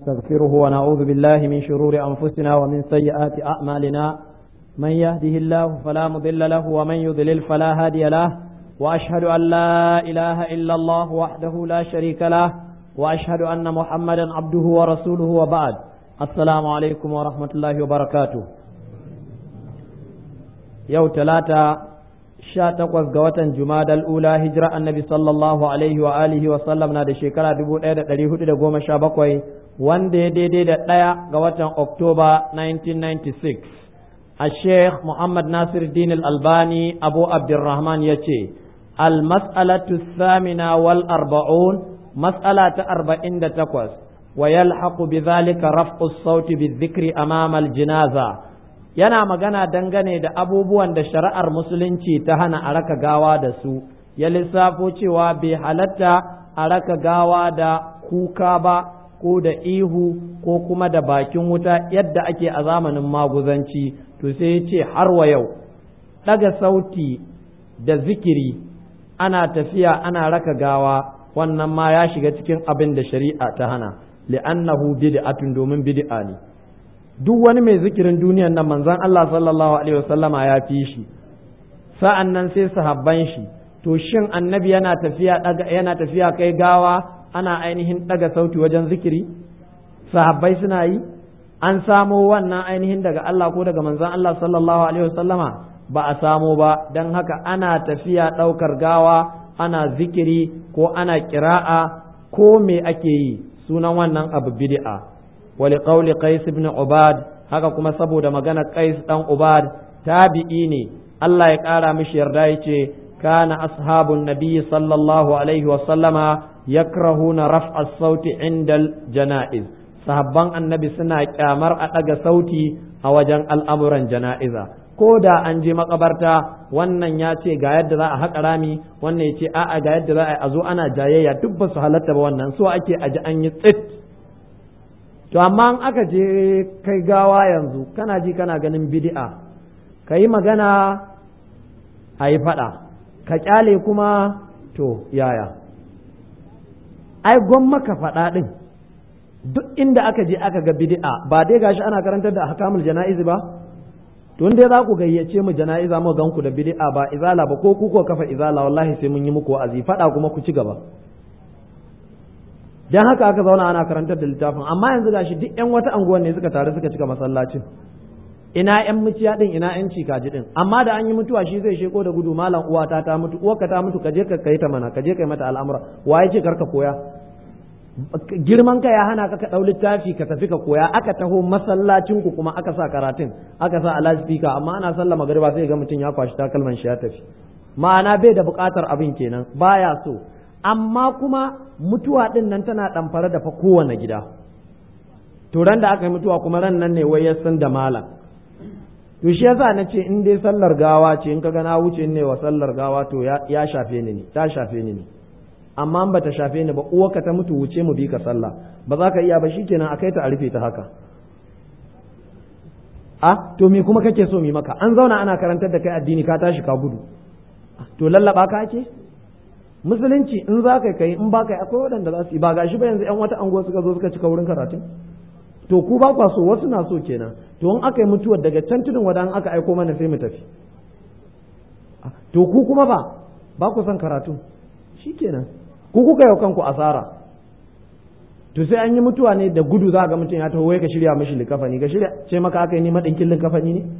نستغفره ونعوذ بالله من شرور أنفسنا ومن سيئات أعمالنا من يهده الله فلا مضل له ومن يضلل فلا هادي له وأشهد أن لا إله إلا الله وحده لا شريك له وأشهد أن محمدا عبده ورسوله وبعد السلام عليكم ورحمة الله وبركاته يوم ثلاثة sha takwas ga watan Jumadal Ula hijira annabi sallallahu alaihi wa alihi wa sallam na da shekara dubu ɗaya da ɗari hudu da goma sha bakwai wanda ya daidai da ɗaya ga watan Oktoba 1996. A Sheikh Muhammad Nasir Din Albani Abu Abdurrahman ya ce, Al-mas'alatu samina wal arba'un mas'ala ta arba'in da takwas wa yalhaqu bi zalika raf'u sauti bi dhikri amama al-jinaza yana magana dangane da abubuwan da shari'ar musulunci ta hana a raka gawa da su ya lissafo cewa bai halatta a raka gawa da kuka ba ko da ihu ko kuma da bakin wuta yadda ake a zamanin maguzanci to sai ya ce har wa yau ɗaga sauti da zikiri ana tafiya ana raka gawa wannan ma ya shiga cikin abin da shari'a ta hana li'annahu bid'atun domin bid'a ne duk wani mai zikirin duniyan nan manzon Allah sallallahu alaihi wasallama ya fi shi sa'an nan sai sahabban shi to shin annabi yana tafiya yana tafiya kai gawa ana ainihin daga sauti wajen zikiri sahabbai suna yi an samo wannan ainihin daga Allah ko daga manzon Allah sallallahu alaihi wasallama ba a samo ba don haka ana tafiya ɗaukar gawa ana zikiri ko ana kira'a ko me ake yi sunan wannan abu bid'a ولقول قيس بن عباد haka kuma saboda magana Qais dan Ubad tabi'i ne Allah ya ƙara mishi yarda yace kana ashabun nabiyyi sallallahu alaihi wa sallama yakrahuna raf'a sauti inda janaiz sahabban annabi suna kyamar a ɗaga sauti a wajen al'amuran jana'iza ko da an je makabarta wannan ya ce ga yadda za a haƙa rami wannan ya ce a'a ga yadda za a zo ana jayayya duk ba su halatta ba wannan so ake aji an yi tsit to amma in aka je kai gawa yanzu kana ji kana ganin bid'a ka yi magana a yi faɗa ka ƙyale kuma to yaya ai gwamma ka faɗa ɗin duk inda aka je aka ga bid'a ba dai gashi ana karantar da hakamul jana'izi ba to dai za ku gayyace mu jana'iza mu gan ku da bid'a ba izala ba ko ku ko kafa izala wallahi sai mun yi muku wa'azi faɗa kuma ku ci gaba dan haka aka zauna ana karantar da littafin amma yanzu gashi duk yan wata anguwan ne suka taru suka cika masallacin ina yan muciya din ina yan cikaji din amma da an yi mutuwa shi zai sheko da gudu malam uwata ta mutu uwarka ta mutu ka je ka kai ta mana ka je kai mata al'amura waye ce karka koya girman ka ya hana ka ka dau littafi ka tafi ka koya aka taho masallacin ku kuma aka sa karatun aka sa alaspika amma ana sallah magariba sai ga mutum ya kwashi takalman shi ya tafi ma'ana bai da bukatar abin kenan baya so amma kuma mutuwa ɗin nan tana ɗamfare da fa kowane gida to ran da aka yi mutuwa kuma ran nan ne wai ya san da malam to shi yasa na ce in dai sallar gawa ce in ka ga na wuce ne wa sallar gawa to ya shafe ni ne ta shafe ni ne amma ba ta shafe ni ba uwarka ta mutu wuce mu bi ka sallah ba za ka iya ba shikenan a kai ta a rufe ta haka a to me kuma kake so mi maka an zauna ana karantar da kai addini ka tashi ka gudu to lallaba ka ake musulunci in za ka kai in ba ka akwai waɗanda za su yi ba gashi ba yanzu yan wata anguwa suka zo suka cika wurin karatu to ku ba kwa so wasu na so kenan to in aka yi mutuwar daga can tudun wadan aka aiko mana sai mu tafi to ku kuma ba ba ku son karatu shikenan ku kuka yau kanku asara to sai an yi mutuwa ne da gudu za ga mutum ya taho wai ka shirya mishi likafani ka shirya ce maka aka yi ni madinkin likafani ne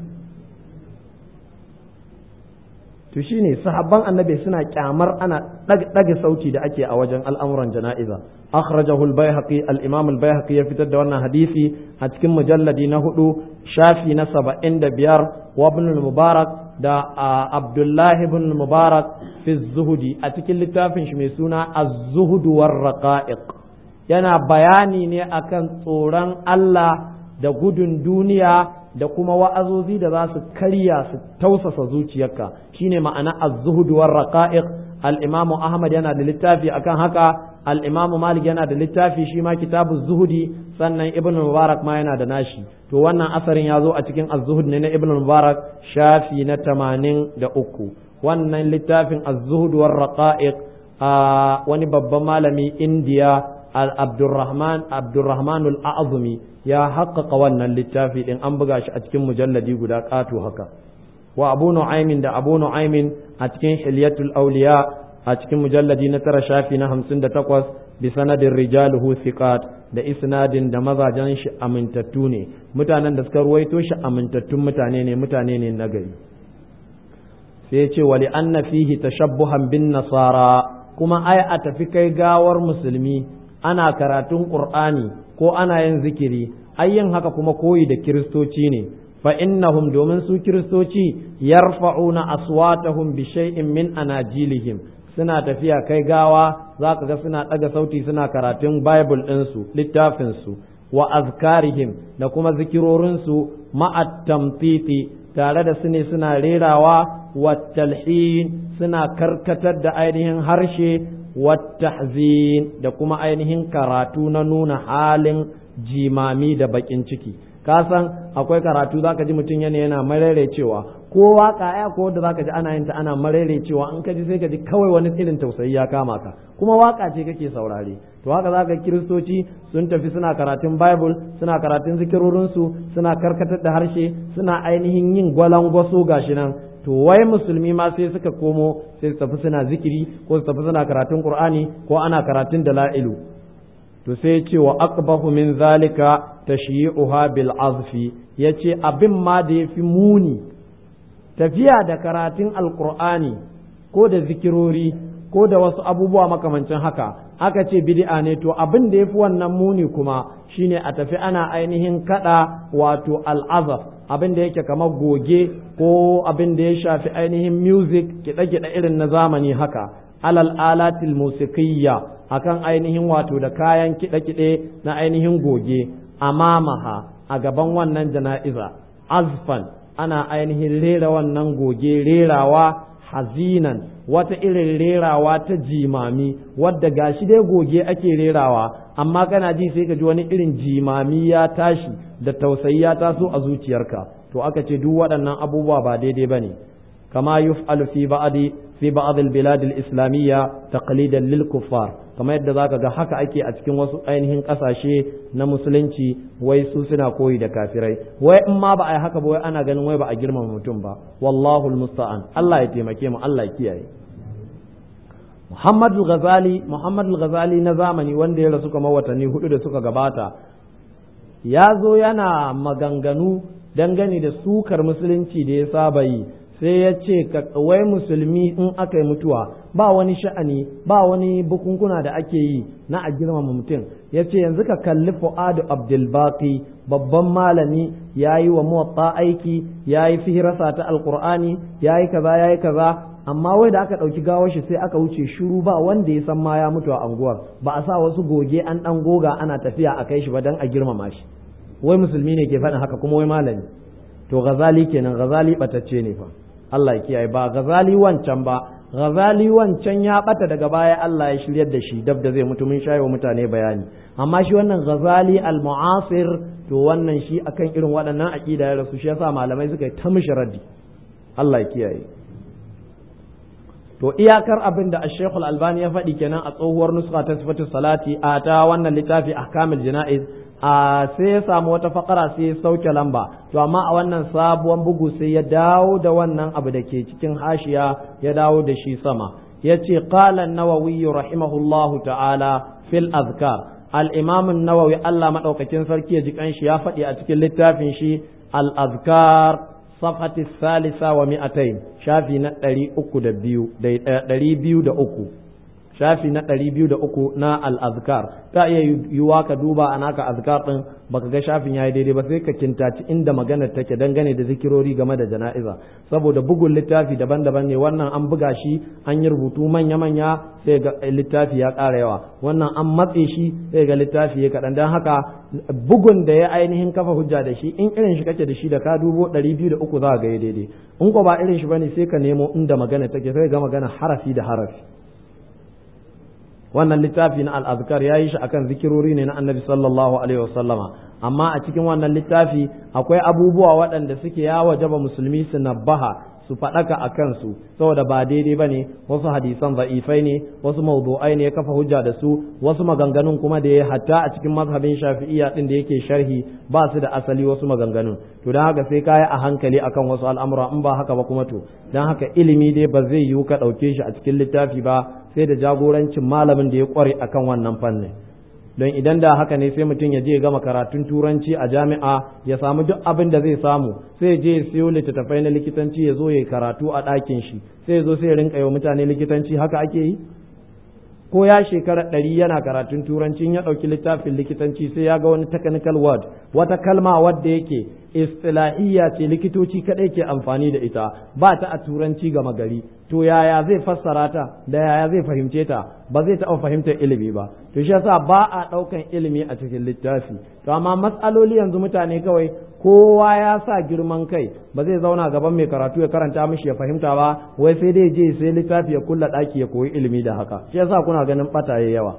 to shine sahabban annabi suna kyamar ana ɗaga sauti da ake a wajen al'amuran jana'iza akhrajahu al-baihaqi al-imam al-baihaqi ya fitar da wannan hadisi a cikin mujalladi na hudu shafi na saba'in da biyar wa ibn mubarak da abdullahi ibn mubarak fi zuhudi a cikin littafin shi mai suna az-zuhud war raqa'iq yana bayani ne akan tsoron Allah da gudun duniya da kuma wa'azozi da za su karya su tausasa zuciyarka shine ma'ana az-zuhud war raqa'iq al-imam Ahmad yana da littafi akan haka al-imam Malik yana da littafi shi ma kitabu zuhudi sannan Ibn Mubarak ma yana da nashi to wannan asarin ya zo a cikin az-zuhud ne na Ibn Mubarak shafi na tamanin da uku wannan littafin az-zuhud war raqa'iq a wani babban malami Indiya Abdurrahman Abdurrahman al-Azumi ya haƙƙaƙa wannan littafi din an buga shi a cikin mujalladi guda ƙato haka wa Abu Nu'aymin da Abu Nu'aymin a cikin Hilyatul Awliya a cikin mujalladi na tara shafi na hamsin da takwas bi sanadin rijaluhu thiqat da isnadin da mazajen shi amintattu ne mutanen da suka ruwaito shi amintattun mutane ne mutane ne nagari sai ce wali anna fihi tashabbuhan bin nasara kuma ai a tafi kai gawar musulmi ana karatun qur'ani ko ana yin zikiri ai yin haka kuma koyi da kiristoci ne fa innahum domin su kiristoci yarfa'una aswatahum bi shay'in min anajilihim suna tafiya kai gawa za ka ga suna ɗaga sauti suna karatun bible ɗinsu littafinsu wa azkarihim da kuma zikirorinsu ma'at tamtiti tare da su ne suna rerawa wa talhin suna karkatar da ainihin harshe wa tahzin da kuma ainihin karatu na nuna halin jimami da baƙin ciki ka san akwai karatu zaka ji mutum yana yana marere cewa ko waka ya ko da zaka ji ana yin ta ana marere cewa in ka ji sai ka ji kawai wani irin tausayi ya kama ka kuma waka ce kake saurare to haka zaka kiristoci sun tafi suna karatun bible suna karatun zikirorin su suna karkatar da harshe suna ainihin yin gwalangwaso gashi nan to wai musulmi ma sai suka komo sai su tafi suna zikiri ko su tafi suna karatun qur'ani ko ana karatun dala'ilu to sai ce wa aqbahu min zalika tashyi'uha bil azfi yace abin ma da yafi muni tafiya da karatun alqur'ani ko da zikirori ko da wasu abubuwa makamancin haka aka ce bid'a ne to abin da yafi wannan muni kuma shine a tafi ana ainihin kada wato al'azaf abin da yake kamar goge ko abin da ya shafi ainihin music kiɗe-kiɗe irin na zamani haka alal alatil musiqiyya akan ainihin wato da kayan kiɗe-kiɗe na ainihin goge amamaha a gaban wannan jana'iza azfan ana ainihin rera wannan goge rerawa hazinan wata irin rerawa ta jimami wadda gashi dai goge ake rerawa amma kana ji sai ka ji wani irin jimami ya tashi da tausayi ya taso a zuciyarka to aka ce duk waɗannan abubuwa ba daidai ba ne kama yuf'alu fi ba'di fi ba'd al-bilad al-islamiyya taqlidan lil kuffar kamar yadda zaka ga haka ake a cikin wasu ainihin kasashe na musulunci wai su suna koyi da kafirai wai in ma ba a yi haka ba wai ana ganin wai ba a girmama mutum ba wallahu almusta'an Allah ya taimake mu Allah ya kiyaye Muhammad al-Ghazali Muhammad al-Ghazali na zamani wanda ya rasu kamar watanni hudu da suka gabata ya zo yana maganganu dangane da sukar musulunci da ya saba yi sai ya ce wai musulmi in aka yi mutuwa ba wani sha'ani ba wani bukunkuna da ake yi na a girmama mutum ya ce yanzu ka kalli fu'adu abdulbaki babban malami ya yi wa muwatta aiki ya yi fihirasa ta alkur'ani ya yi kaza ya yi kaza amma wai da aka ɗauki gawar shi sai aka wuce shiru ba wanda ya san ma ya mutu a anguwar ba a sa wasu goge an ɗan goga ana tafiya a kai shi ba don a girmama shi wai musulmi ne ke faɗin haka kuma wai malami to gazali kenan gazali ɓatacce ne fa Allah ya kiyaye ba gazali wancan ba gazali wancan ya bata daga baya Allah ya shiryar da shi dab da zai mutu mun shayo mutane bayani amma shi wannan gazali al-mu'asir to wannan shi akan irin waɗannan aqida ya rasu shi yasa malamai suka yi ta mishi raddi Allah ya kiyaye to iyakar abin da Sheikh Al-Albani ya faɗi kenan a tsohuwar nuska ta sifatu salati a ta wannan littafi ahkamul jana'iz a sai ya samu wata fakara sai ya sauke lamba to amma a wannan sabuwar bugu sai ya dawo da wannan abu da ke cikin hashiya ya dawo da shi sama ya ce qala an-nawawi rahimahullahu ta'ala fil azkar al-imam an-nawawi Allah madaukakin sarki ya ji kanshi ya faɗi a cikin littafin shi al-azkar safhati salisa wa mi'atain shafi na ɗari uku da biyu ɗari biyu da uku shafi na ɗari biyu da uku na al'azkar ta iya yiwuwa ka duba a naka azkar ɗin baka ga shafin ya yi daidai ba sai ka kintaci inda magana take dangane da zikirori game da jana'iza saboda bugun littafi daban-daban ne wannan an buga shi an yi rubutu manya-manya sai ga littafi ya ƙara yawa wannan an matse shi sai ga littafi ya kaɗan don haka bugun da ya ainihin kafa hujja da shi in irin shi kake da shi da ka dubo ɗari biyu da uku za ga ya daidai in ko ba irin shi bane sai ka nemo inda magana take sai ga magana harafi da harafi wannan littafi na al'azkar ya yi shi akan zikirori ne na annabi sallallahu alaihi wasallama amma a cikin wannan littafi akwai abubuwa waɗanda suke ya wajaba musulmi su nabbaha su su faɗaka a kansu saboda ba daidai ba ne wasu hadisan za'ifai ne wasu mawdu'ai ne ya kafa hujja da su wasu maganganun kuma da ya hatta a cikin mazhabin shafi'iyya din da yake sharhi ba su da asali wasu maganganun to don haka sai kaya a hankali akan wasu al'amura in ba haka ba kuma to don haka ilimi dai ba zai yiwu ka ɗauke shi a cikin littafi ba sai da jagorancin malamin da ya ƙware akan wannan fannin don idan da haka ne sai mutum ya je gama karatun turanci a jami'a ya samu duk abin da zai samu sai je ya siyo littattafai na likitanci ya zo ya karatu a ɗakin shi sai ya zo sai ya rinka yi wa mutane likitanci haka ake yi ko ya shekara ɗari yana karatun turanci ya ɗauki littafin likitanci sai ya ga wani technical word wata kalma wadda yake istilahiyya ce likitoci kaɗai ke amfani da ita ba ta a turanci gama gari to yaya zai fassara ta da yaya zai fahimce ta ba zai taɓa fahimtar ilimi ba to shi yasa ba a ɗaukan ilimi a cikin littafi to amma matsaloli yanzu mutane kawai kowa ya sa girman kai ba zai zauna gaban mai karatu ya karanta mishi ya fahimta ba wai sai dai je sai littafi ya kulla ɗaki ya koyi ilimi da haka shi yasa kuna ganin ɓataye yawa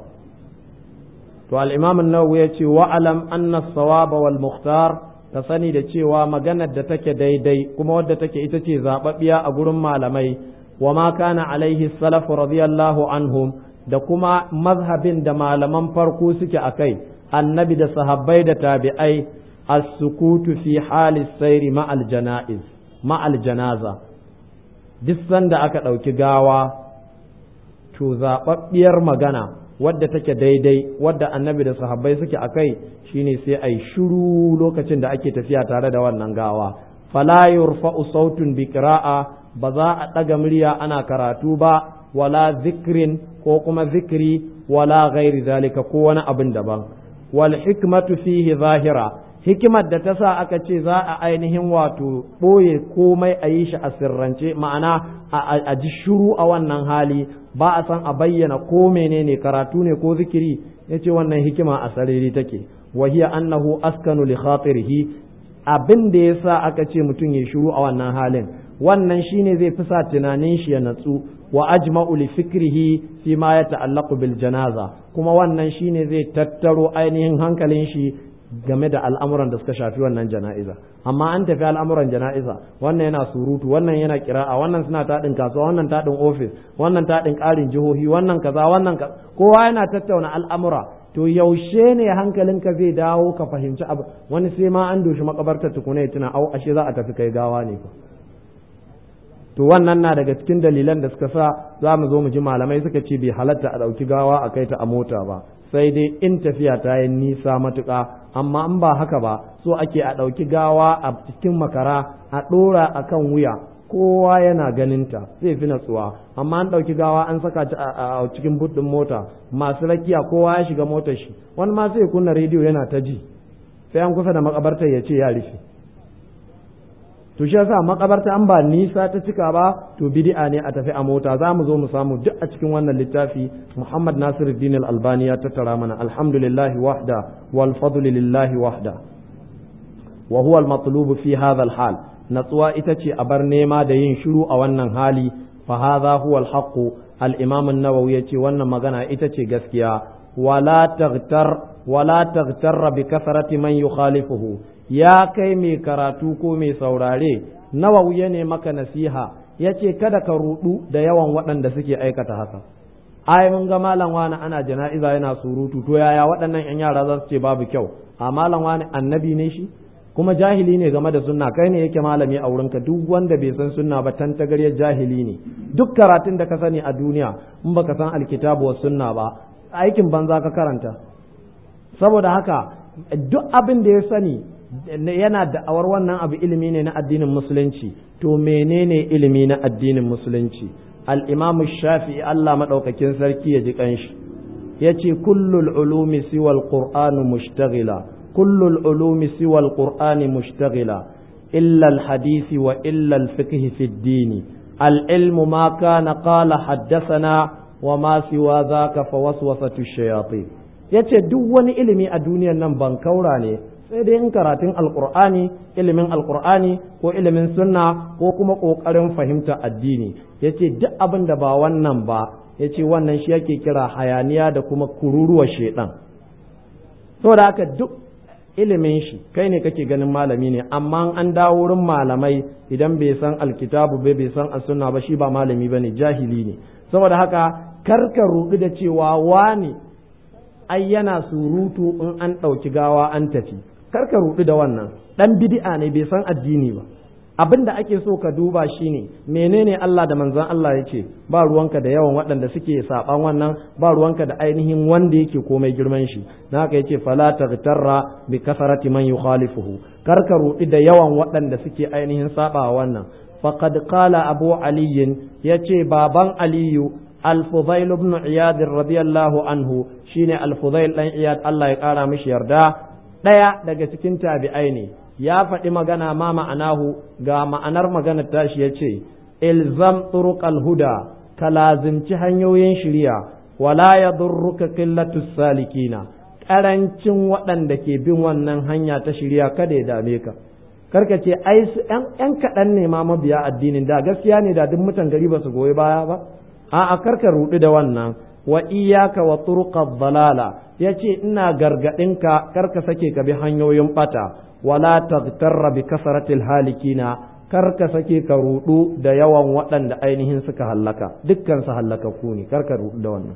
to al-imam an-nawawi ya ce wa alam anna as-sawaba wal mukhtar ka sani da cewa maganar da take daidai kuma wadda take ita ce zababbiya a gurin malamai wa ma kana alaihi salaf radiyallahu anhum da kuma mazhabin da malaman farko suke akai annabi da sahabbai da tabi'ai as-sukutu fi hali sayri ma'al janaiz ma'al janaza duk sanda aka ɗauki gawa to zababbiyar magana wadda take daidai wadda annabi da sahabbai suke a kai shine sai ai shiru lokacin da ake tafiya tare da wannan gawa fala yurfa'u sautun bi qira'a ba za a ɗaga murya ana karatu ba wala zikrin ko kuma zikri wala ghairi zalika ko wani abin daban wal hikmatu fihi zahira hikimar da ta sa aka ce za a ainihin wato ɓoye komai a yi shi a sirrance ma'ana a ji shuru a wannan hali ba a san a bayyana ko menene karatu ne ko zikiri ya ce wannan hikima a sarari take wahiya annahu askanu li khatirihi abin da ya sa aka ce mutum ya shuru a wannan halin wannan shine zai fi sa tunanin shi ya natsu wa ajma'u li fikrihi fi ma ya ta'allaqu bil janaza kuma wannan shine zai tattaro ainihin hankalin shi game da al'amuran da suka shafi wannan jana'iza amma an tafi al'amuran jana'iza wannan yana surutu wannan yana kira'a wannan suna taɗin kasuwa wannan taɗin ofis wannan taɗin ƙarin jihohi wannan kaza wannan kowa yana tattauna al'amura to yaushe ne hankalinka zai dawo ka fahimci abu wani sai ma an doshi makabartar tukuna ya tuna au ashe za a tafi kai gawa ne fa to wannan na daga cikin dalilan da suka sa za mu zo mu ji malamai suka ce bai halatta a ɗauki gawa a kai ta a mota ba sai dai in tafiya ta yi nisa matuƙa amma in ba haka ba so ake a ɗauki gawa a cikin makara a ɗora a kan wuya kowa yana ganinta zai fi natsuwa amma an ɗauki gawa an saka ta a cikin buɗin mota masu rakiya kowa ya shiga motar shi wani ma sai kunna rediyo yana ta ji sai an kusa da makabartar ya ce ya rufe to shi yasa makabarta an ba nisa ta cika ba to bid'a ne a tafi a mota za mu zo mu samu duk a cikin wannan littafi Muhammad Nasiruddin Al-Albani ya tattara mana alhamdulillahi wahda wal fadlu lillahi wahda wa huwa al-matlub fi hadha al-hal natsuwa ita ce a bar nema da yin shiru a wannan hali fa hadha huwa al-haqq al-imam an-nawawi yace wannan magana ita ce gaskiya wala taghtar wala taghtar bi kasrati man yukhalifuhu ya kai mai karatu ko mai saurare nawa ya ne maka nasiha ya ce kada ka rudu da yawan waɗanda suke aikata haka ai mun ga malam wani ana jana'iza yana surutu to yaya waɗannan yan yara za su ce babu kyau a malam wani annabi ne shi kuma jahili ne game da sunna kai ne yake malami a wurinka duk wanda bai san sunna ba tan tagaryar jahili ne duk karatun da ka sani a duniya in baka san alkitabu wa sunna ba aikin banza ka karanta saboda haka duk abin da ya sani yana da'awar wannan abu ilimi ne na addinin musulunci to menene ilimi na addinin musulunci al-imam shafi'i Allah madaukakin sarki ya ji kanshi yace kullul ulumi siwal qur'an mushtaghila kullul ulumi siwal qur'an mushtaghila illa al-hadith wa illa al-fiqh fi ad-din al-ilm ma kana qala haddathana wa ma siwa dhaka fawaswasatu ash-shayatin yace duk wani ilimi a duniyar nan ban kaura ne sai dai in karatun alkur'ani ilimin alkur'ani ko ilimin sunna ko kuma ƙoƙarin fahimta addini ya ce duk abin da ba wannan ba ya ce wannan shi yake kira hayaniya da kuma kururuwa shaidan saboda haka duk ilimin shi kai ne kake ganin malami ne amma an dawo wurin malamai idan bai san alkitabu bai bai san as-sunna ba shi ba malami bane jahili ne saboda haka karka rudu da cewa wani ai yana surutu in an ɗauki gawa an tafi karka rudu da wannan dan bid'a ne bai san addini ba abin da ake so ka duba shine menene Allah da manzon Allah ya ce ba ruwanka da yawan waɗanda suke saɓan wannan ba ruwanka da ainihin wanda yake komai girman shi na haka yace fala taghtarra bi kasarati man yukhalifuhu kar ka rudi da yawan waɗanda suke ainihin saɓa wannan faqad qala abu ali yace baban aliyu al-fudail ibn iyad radiyallahu anhu shine al-fudail dan iyad Allah ya kara mishi yarda daya daga cikin tabi'ai ne ya faɗi magana ma ma'anahu ga ma'anar maganar tashi ya ce ilzam turuqal huda ka lazimci hanyoyin shirya wala ya durruka qillatu salikina ƙarancin waɗanda ke bin wannan hanya ta shirya kada ya dame ka karka ce ai yan kaɗan ne ma mabiya addinin da gaskiya ne da duk mutan gari ba su goyi baya ba a'a karka ruɗu da wannan wa iyaka wa turuqad dalala yace ina gargadinka karka sake ka bi hanyoyin bata wala taghtarra bi kasratil halikina kar ka sake ka rudu da yawan waɗanda ainihin suka hallaka dukkan su hallakaku ne kar ka rudu da wannan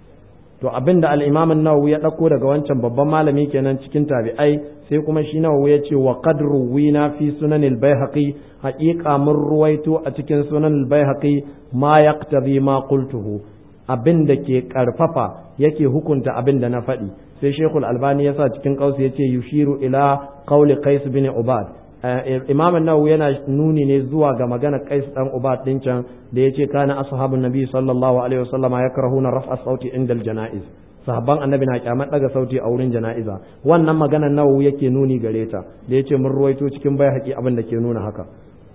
to abinda al-Imam an-Nawawi ya dauko daga wancan babban malami kenan cikin tabi'ai sai kuma shi Nawawi ya ce wa qad ruwina fi sunan al-Baihaqi haqiqa mun ruwaito a cikin sunan al-Baihaqi ma yaqtadi ma qultuhu abin da ke karfafa yake hukunta abin da na faɗi sai shekul albani ya sa cikin kausu ya ce yushiru ila qawli qais bin ubad imam nawawi yana nuni ne zuwa ga magana qais dan ubad din can da yace kana ashabun nabi sallallahu alaihi wasallama yakrahuna raf'a sauti indal janaiz sahabban annabi na kyamar daga sauti a wurin jana'iza wannan magana nawawi yake nuni gare ta da yace mun ruwaito cikin bai haƙi abin da ke nuna haka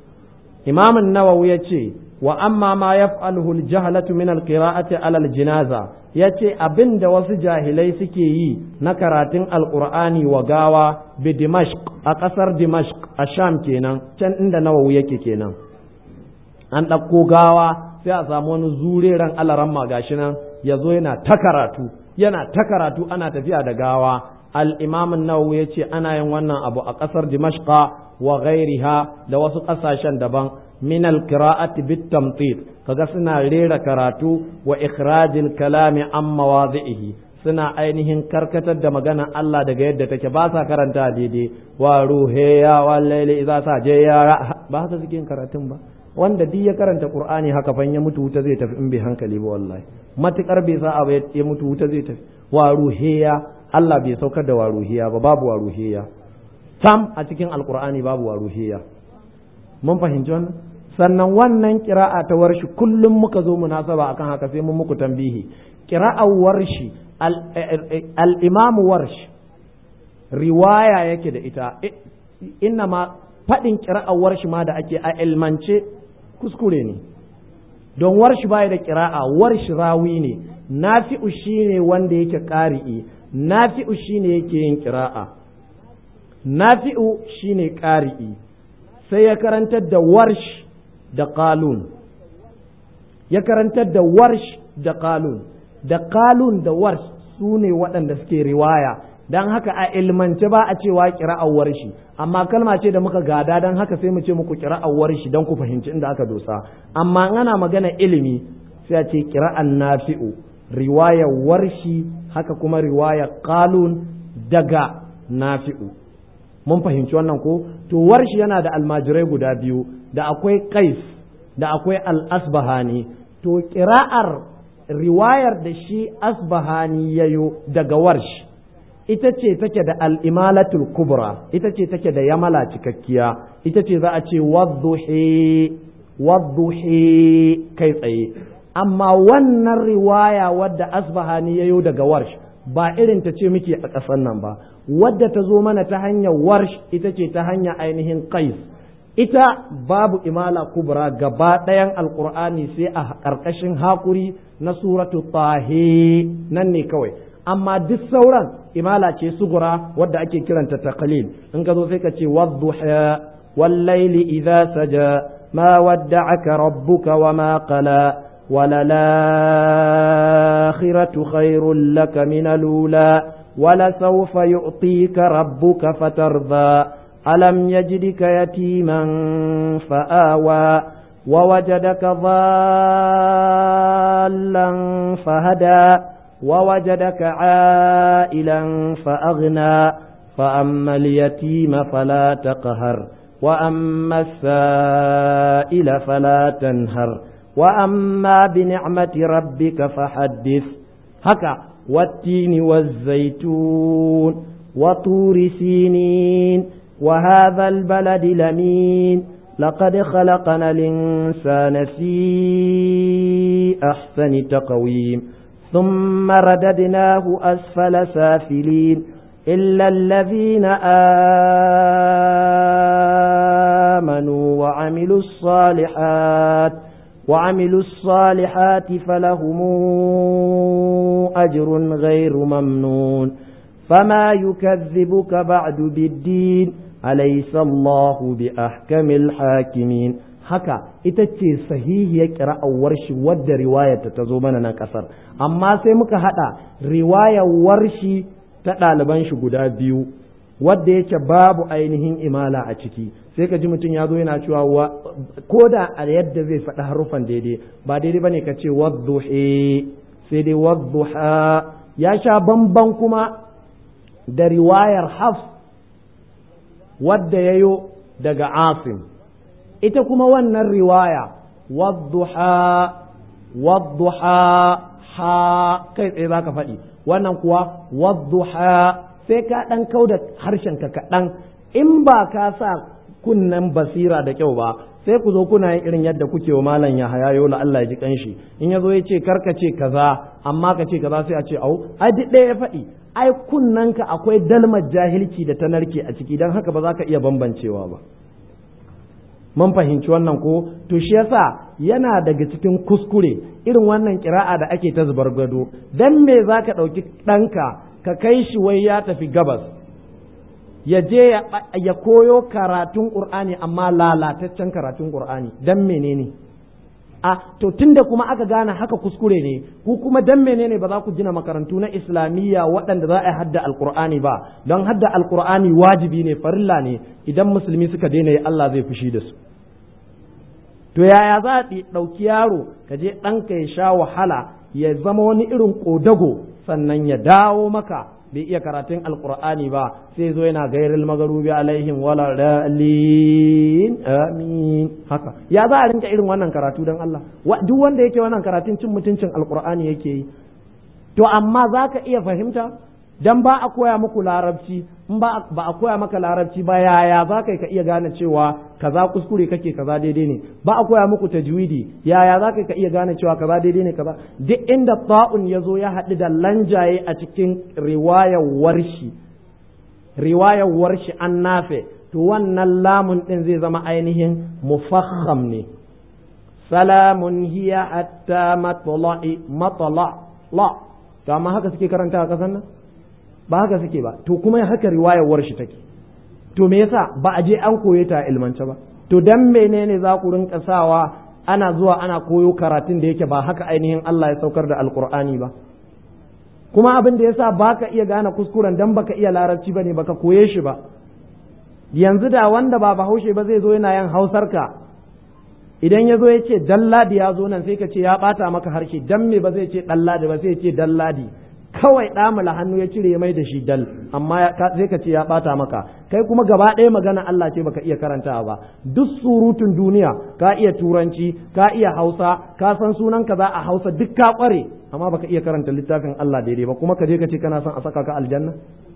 imam nawawi yace wa amma ma yaf'aluhu al-jahlatu min al-qira'ati 'ala al-jinaza yace abin da wasu jahilai suke yi na karatun alqur'ani wa gawa bi dimashq a kasar dimashq a sham kenan can inda nawawi yake kenan an ɗauko gawa sai a samu wani zureren alaramma gashi nan ya zo yana ta karatu yana ta karatu ana tafiya da gawa al-imam an-nawawi yace ana yin wannan abu a kasar dimashqa wa ghairiha da wasu ƙasashen daban min al-qira'ati bit-tamtit kaga suna rera karatu wa ikhrajil kalami an mawadhihi suna ainihin karkatar da magana Allah daga yadda take ba sa karanta daidai wa ruhe ya wallaili idza sa je ya ba haka suke karatun ba wanda duk ya karanta qur'ani haka fan ya mutu wuta zai tafi in bai hankali ba wallahi matukar bai sa abu ya mutu wuta zai tafi wa ruhiya Allah bai saukar da wa ruhiya ba babu wa ruhiya tam a cikin alqur'ani babu wa ruhiya mun fahimci wannan sannan wannan kira'a ta warshi kullum muka zo munasaba akan haka sai mun muku tambihi kira'ar warshi al-imam warshi riwaya yake da ita inna ma faɗin kira'ar warshi ma da ake a ilmance kuskure ne don warshi baya da kira'a warshi rawi ne nafi'u shine wanda yake ƙari'i nafi'u shine yake yin kira'a nafi'u shine ƙari'i sai ya karantar da warsh da qalun ya karantar da warsh da qalun da qalun da warsh su ne waɗanda suke riwaya don haka a ilmance ba a cewa kira'ar warshi amma kalma ce da muka gada don haka sai mu ce muku kira'ar warshi don ku fahimci inda aka dosa amma ana magana ilimi sai a ce kira'ar nafi'u riwayar warshi haka kuma riwayar qalun daga nafi'u mun fahimci wannan ko to warshi yana da almajirai guda biyu da akwai qais da akwai al-asbahani to kira'ar riwayar da shi asbahani yayo daga warshi ita ce take da al'imalatul kubra ita ce take da yamala cikakkiya ita ce za a ce wadduhe kai tsaye amma wannan riwaya wadda asbahani yayo daga warsh ba irin ta ce muke a ƙasar nan ba wadda ta zo mana ta hanyar warsh ita ce ta hanyar ainihin qais ita babu imala kubra gaba ɗayan alƙur'ani sai a ƙarƙashin haƙuri na suratu tahe nan ne kawai amma duk sauran imala ce sugura wadda ake kiranta taqlil in ka zo sai ka ce wadduha wallaili idza saja ma wadda'aka rabbuka wa ma qala وللآخرة خير لك من الأولى ولسوف يعطيك ربك فترضى ألم يجدك يتيما فآوى ووجدك ضالا فهدى ووجدك عائلا فأغنى فأما اليتيم فلا تقهر وأما السائل فلا تنهر وأما بنعمة ربك فحدث هكا والتين والزيتون وطور سينين وهذا البلد لمين لقد خلقنا الإنسان في أحسن تقويم ثم رددناه أسفل سافلين إلا الذين آمنوا وعملوا الصالحات وعملوا الصالحات فلهم أجر غير ممنون فما يكذبك بعد بالدين أليس الله بأحكم الحاكمين haka ita ce sahihiyar ƙira'ar shi wadda riwayarta ta zo mana nan ƙasar amma sai muka haɗa riwayar warshi ta ɗaliban shi guda biyu wadda yake babu ainihin imala a ciki sai ka ji mutum ya zo yana cewa ko da a yadda zai faɗi haruffan daidai ba daidai bane ka ce wadduhe sai dai wadduha ya sha bamban kuma da riwayar haf wadda yayo daga asim ita kuma wannan riwaya wadduha wadduha ha kai tsaye za ka faɗi wannan kuwa wadduha sai ka ɗan kau da harshenka kaɗan in ba ka sa kunnen basira da kyau ba sai ku zo kuna yin irin yadda kuke wa malam ya haya yola Allah ya ji kanshi in ya zo ya ce karka ce kaza amma ka ce kaza sai a ce au ai duk ɗaya ya faɗi ai kunnanka akwai dalmar jahilci da ta narke a ciki don haka ba za ka iya bambancewa ba mun fahimci wannan ko to shi yasa yana daga cikin kuskure irin wannan kira'a da ake ta zubar gado dan me za ka ɗauki ɗanka ka kai shi wai ya tafi gabas ya je ya koyo karatun ƙur'ani amma lalataccen karatun ƙur'ani dan menene a to tunda kuma aka gane haka kuskure ne ku kuma dan menene ba za ku gina makarantu na islamiyya waɗanda za a hadda alƙur'ani ba don hadda alƙur'ani wajibi ne farilla ne idan musulmi suka daina yi Allah zai fushi da su to yaya za a ɗauki yaro ka je ɗanka ya sha wahala ya zama wani irin ƙodago sannan ya dawo maka bai iya karatun alkur'ani ba sai zo yana gairil magarubi alaihim wala dalin amin haka ya za a rinka irin wannan karatu don Allah duk wanda yake wannan karatun cin mutuncin alkur'ani yake yi to amma za ka iya fahimta dan ba a koya muku larabci in ba a koya maka larabci ba yaya za ka iya gane cewa kaza kuskure kake kaza daidai ne ba a koya muku tajwidi yaya za ka iya gane cewa kaza daidai ne kaza duk inda ta'un ya zo ya haɗu da lanjaye a cikin riwayar warshi riwayar warshi an nafe to wannan lamun ɗin zai zama ainihin mufakham ne salamun hiya hatta matla'i matla la to amma haka suke karanta a kasan nan ba haka suke ba to kuma haka riwayar shi take to me yasa ba a je an koye ta ilmance ba to dan menene za ku rinka sawa ana zuwa ana koyo karatun da yake ba haka ainihin Allah ya saukar da alkur'ani ba kuma abin da yasa baka iya gane kuskuren dan baka iya larabci bane baka koye shi ba yanzu da wanda ba bahaushe ba zai zo yana yin hausar ka idan ya zo ya ce dalladi ya zo nan sai ka ce ya bata maka harshe dan me ba zai ce dalladi ba sai ya ce dalladi kawai ɗamula hannu ya cire mai da shi dal amma sai ka ce ya ɓata maka kai kuma gaba ɗaya magana Allah ce baka iya karantawa ba duk surutun duniya ka iya turanci ka iya hausa ka san sunan ka za a hausa duk ka ƙware amma baka iya karanta littafin Allah daidai ba kuma ka je ka ce kana son a saka ka aljanna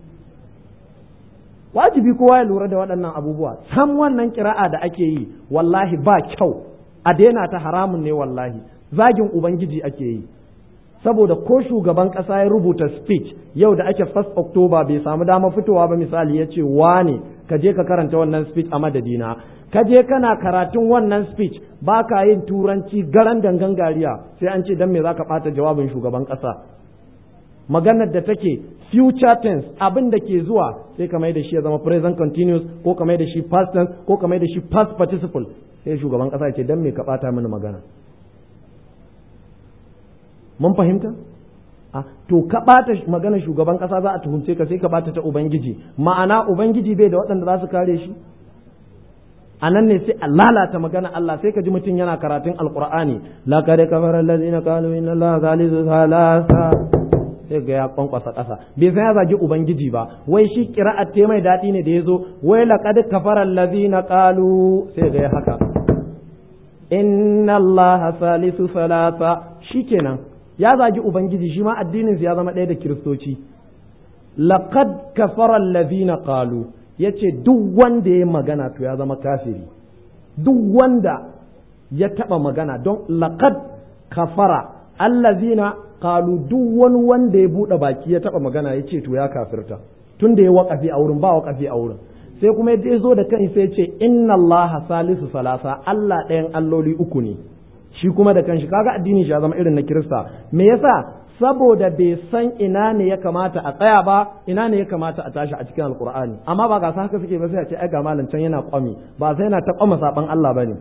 wajibi kowa ya lura da waɗannan abubuwa san wannan kira'a da ake yi wallahi ba kyau a daina ta haramun ne wallahi zagin ubangiji ake yi saboda ko shugaban ƙasa ya rubuta speech yau da ake 1 October bai samu dama fitowa ba misali ya ce wane ka je ka karanta wannan speech a madadina ka je kana karatun wannan speech ba ka yin turanci garan dangan gariya sai an ce dan me zaka ɓata jawabin shugaban ƙasa maganar da take future tense abin da ke zuwa sai ka mai da shi ya zama present continuous ko ka mai da shi past tense ko ka mai da shi past participle sai shugaban ƙasa ya ce dan me ka ɓata mini magana mun fahimta to ka ɓata magana shugaban ƙasa za a tuhumce ka sai ka ɓata ta ubangiji ma'ana ubangiji bai da waɗanda za su kare shi a nan ne sai a lalata magana Allah sai ka ji mutum yana karatun alqur'ani laqad kafara allazina qalu inna allaha thalithu thalatha sai ga ya kwankwasa ƙasa bai san ya zagi ubangiji ba wai shi qira'at te mai daɗi ne da yazo wai laqad kafara allazina qalu sai ga ya haka inna allaha thalithu thalatha shikenan ya zagi ubangiji shi ma addinin ya zama ɗaya da kiristoci laqad kafara allazina qalu yace duk wanda ya magana to ya zama kafiri duk wanda ya taba magana don laqad kafara allazina qalu duk wani wanda ya bude baki ya taba magana yace to ya kafirta tun da ya wakafi a wurin ba wakafi a wurin sai kuma ya zo da kansa ya ce inna allaha salisu salasa Allah ɗayan alloli uku ne shi kuma da kanshi kaga addini shi ya zama irin na kirista me yasa saboda bai san ina ne ya kamata a tsaya ba ina ne ya kamata a tashi a cikin alkur'ani amma ba ga haka suke ba sai a ce ai ga malam can yana kwami ba sai yana ta kwama saban Allah bane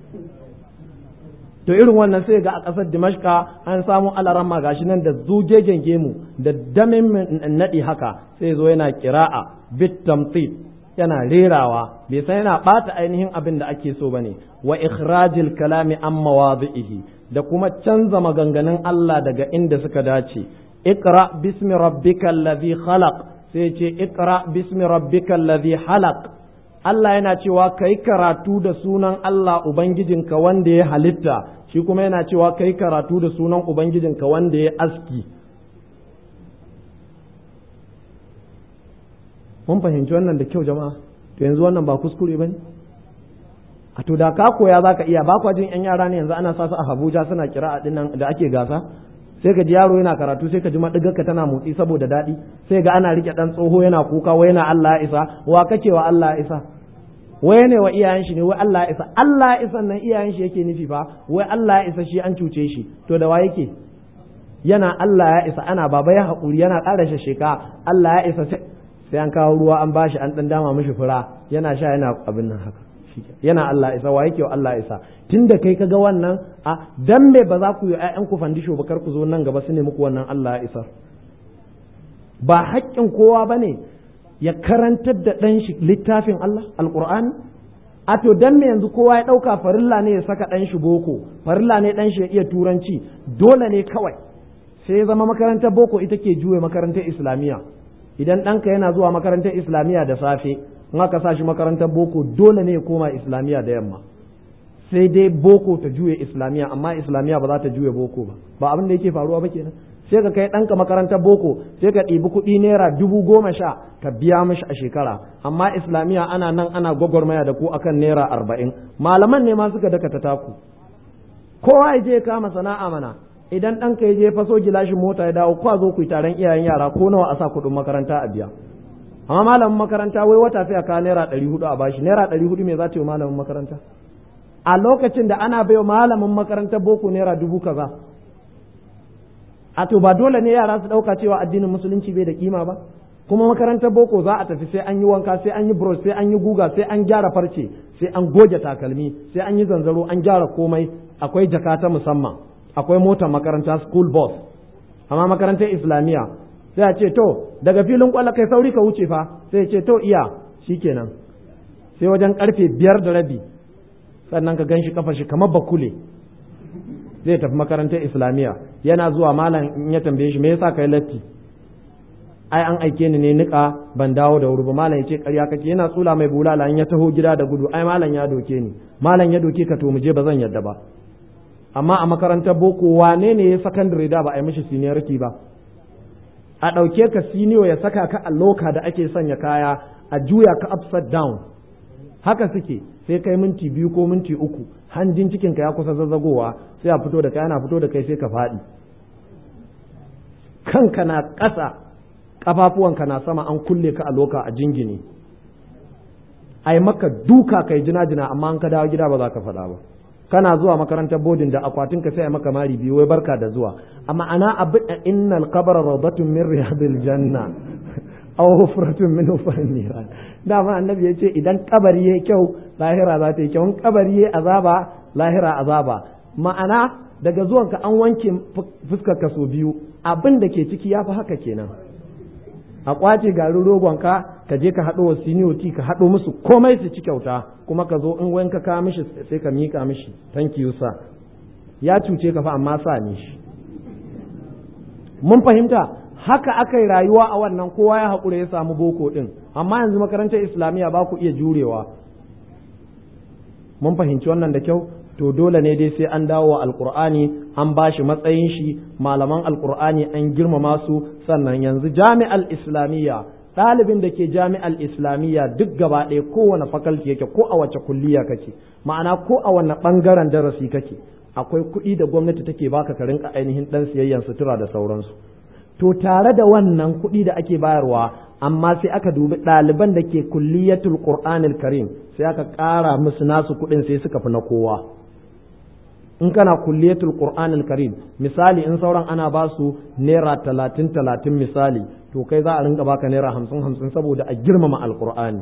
to irin wannan sai ga a ƙasar Dimashka an samu alaramma gashi nan da zugegen gemu da damin nadi haka sai zo yana kira'a bit tamtid yana rerawa bai san yana bata ainihin abin da ake so bane wa ikhrajil kalami an mawadhihi da kuma canza maganganun Allah daga inda suka dace iqra bismi rabbikal ladhi khalaq sai ce iqra bismi rabbikal ladhi halaq Allah yana cewa kai karatu da sunan Allah ubangijinka wanda ya halitta shi kuma yana cewa kai karatu da sunan ubangijinka wanda ya aski mun fahimci wannan da kyau jama'a to yanzu wannan ba kuskure bane a to da ka koya zaka iya ba kwa jin yan yara ne yanzu ana sa su a Abuja suna kira a dinnan da ake gasa sai ka ji yaro yana karatu sai ka ji madigarka tana motsi saboda daɗi sai ga ana rike dan tsoho yana kuka wai yana Allah ya isa wa kake wa Allah ya isa wai ne wa iyayen shi ne wai Allah ya isa Allah ya isa nan iyayen shi yake nufi fa wai Allah ya isa shi an cuce shi to da wa yake yana Allah ya isa ana baba ya haƙuri yana ƙara sheka Allah ya isa sai an kawo ruwa an bashi an dan dama mishi fura yana sha yana abin nan haka yana Allah isa wa yake wa Allah isa tunda kai kaga wannan a dan me ba za ku yi ƴaƴan ku fandisho ba kar ku zo nan gaba su ne muku wannan Allah ya isa ba haƙƙin kowa bane ya karantar da ɗan shi littafin Allah alqur'ani a to dan me yanzu kowa ya ɗauka farilla ne ya saka ɗan shi boko farilla ne ɗan shi ya iya turanci dole ne kawai sai ya zama makarantar boko ita ke juye makarantar islamiyya idan ɗanka yana zuwa makarantar islamiyya da safe in aka sa shi makarantar boko dole ne ya koma islamiyya da yamma sai dai boko ta juye islamiyya amma islamiyya ba za ta juye boko ba ba abin da yake faruwa ba kenan sai ka kai ɗanka makarantar boko sai ka ɗibi kuɗi naira dubu goma sha ka biya mishi a shekara amma islamiyya ana nan ana gwagwarmaya da ku akan naira arba'in malaman ne ma suka daka ta taku kowa ya je ya kama sana'a mana idan ɗanka ya je faso gilashin mota ya dawo kwa zo ku yi taron iyayen yara ko nawa a sa kuɗin makaranta a biya amma malamin makaranta wai wata sai a kawo naira ɗari hudu a bashi naira ɗari hudu me za ta yi malamin makaranta a lokacin da ana baiwa malamin makarantar boko naira dubu kaza a to ba dole ne yara su ɗauka cewa addinin musulunci bai da kima ba kuma makarantar boko za a tafi sai an yi wanka sai an yi brush sai an yi guga sai an gyara farce sai an goge takalmi sai an yi zanzaro an gyara komai akwai jaka ta musamman akwai motar makaranta school bus amma makarantar islamiyya sai a ce to daga filin kwallo kai sauri ka wuce fa sai ce to iya shikenan sai wajen karfe biyar da rabi sannan ka gan shi kafa shi kamar bakule zai tafi makarantar islamiyya yana zuwa malam in ya tambaye shi me yasa kai latti ai an aike ni ne nika ban dawo da wuri ba malam ya ce ƙarya kake yana tsula mai bulala in ya taho gida da gudu ai malam ya doke ni malam ya doke ka to mu je ba zan yadda ba amma a makarantar boko wane ne ya sakandare da ba a yi mishi seniority ba a ɗauke ka senior ya saka ka a loka da ake sanya kaya a juya ka upside down haka suke sai kai minti biyu ko minti uku hanjin cikin ka ya kusa zazzagowa sai a fito da kai ana fito da kai sai ka faɗi kanka na ƙasa ƙafafuwanka na sama an kulle ka a loka a jingine ai maka duka kai jina-jina amma an ka dawo gida ba za ka faɗa ba kana zuwa makarantar bodin da akwatin ka sai maka mari biyu wai barka da zuwa amma ana abin innal qabra rawdatun min riyadil janna aw hufratun min hufarin niran dama annabi ya ce idan kabari yayi kyau lahira za ta yi kyau in kabari yayi azaba lahira azaba ma'ana daga zuwanka an wanke fuskar ka so biyu abin da ke ciki ya fi haka kenan a kwace garin rogonka ka je ka haɗo wa siniyoti ka haɗo musu komai su ci kyauta kuma ka zo in wanka ka mishi sai ka miƙa mishi thank you sir ya cuce ka fa amma sa ne shi mun fahimta haka aka yi rayuwa a wannan kowa ya haƙura ya samu boko ɗin amma yanzu makarantar islamiyya ba ku iya jurewa mun fahimci wannan da kyau to dole ne dai sai an dawo wa alkur'ani an ba shi matsayin shi malaman alkur'ani an girmama su sannan yanzu jami'al islamiyya ɗalibin da ke jami'al islamiyya duk gaba ɗaya kowane fakalti yake ko a wace kulliya kake ma'ana ko a wanne ɓangaren darasi kake akwai kuɗi da gwamnati take baka ka rinka ainihin ɗan siyayyan sutura da sauransu to tare da wannan kuɗi da ake bayarwa amma sai aka dubi ɗaliban da ke kulliyatul qur'anil karim sai aka ƙara musu nasu kuɗin sai suka fi na kowa in kana kulliyatul qur'anil karim misali in sauran ana ba su naira talatin talatin misali to kai za a rinka baka naira hamsin hamsin saboda a girmama alqur'ani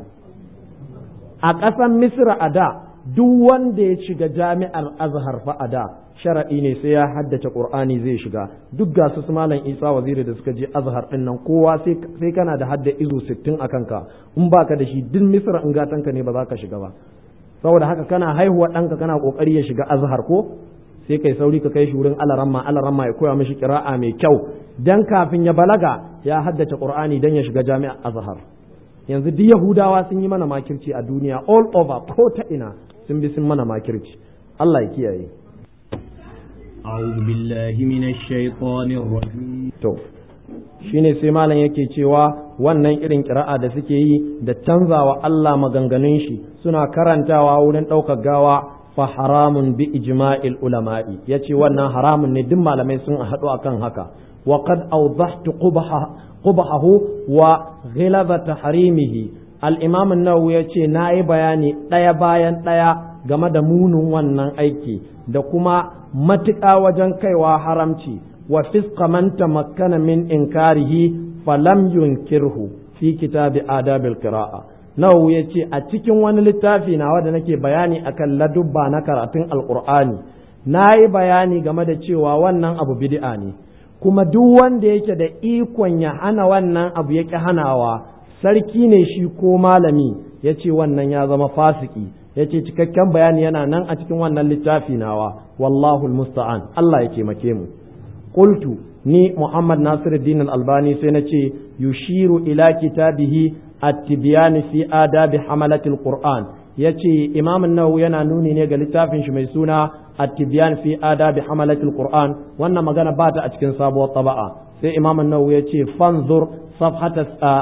a ƙasar misra a da duk wanda ya shiga jami'ar azhar fa a da sharaɗi ne sai ya haddace qur'ani zai shiga duk ga su malam isa waziri da suka je azhar din nan kowa sai kana da hadda izo 60 a kanka in baka da shi duk misra in gatanka ne ba za ka shiga ba saboda haka kana haihuwa ɗanka kana ƙoƙari ya shiga azhar ko sai kai sauri ka kai shi wurin alaramma alaramma ya koya mishi kira'a mai kyau dan kafin ya balaga ya haddace qur'ani dan ya shiga jami'ar azhar yanzu duk yahudawa sun yi mana makirci a duniya all over ko ta ina sun bi sun mana makirci Allah ya kiyaye أعوذ بالله من الشيطان الرجيم to shine sai malam yake cewa wannan irin kira'a da suke yi da canzawa Allah maganganun shi suna karantawa wurin ɗaukar gawa fa haramun bi ijma'il ulama'i yace wannan haramun ne duk malamai sun haɗu akan haka wa qad awdahtu qubahahu wa ghilaba tahrimihi al-imam an-nawawi yace nayi bayani ɗaya bayan ɗaya game da munin wannan aiki da kuma matuƙa wajen kaiwa haramci wa fisqa man tamakkana min inkarihi falam yunkirhu fi kitabi adabil qira'a nawawi yace a cikin wani littafi nawa da nake bayani akan ladubba na karatun alqur'ani nayi bayani game da cewa wannan abu bid'a ne kuma duk wanda yake da ikon ya hana wannan abu yake hanawa sarki ne shi ko malami yace wannan ya zama fasiki yace cikakken bayani yana nan a cikin wannan littafi nawa wallahu musta'an Allah ya taimake mu qultu ni Muhammad Nasiruddin Al-Albani sai na ce yushiru ila kitabihi at-tibyan fi adabi hamalati al-Qur'an yace Imam an-Nawawi yana nuni ne ga littafin shi mai suna at-tibyan fi adabi hamalati al-Qur'an wannan magana ba ta a cikin sabuwar taba'a sai Imam an-Nawawi yace fanzur safhata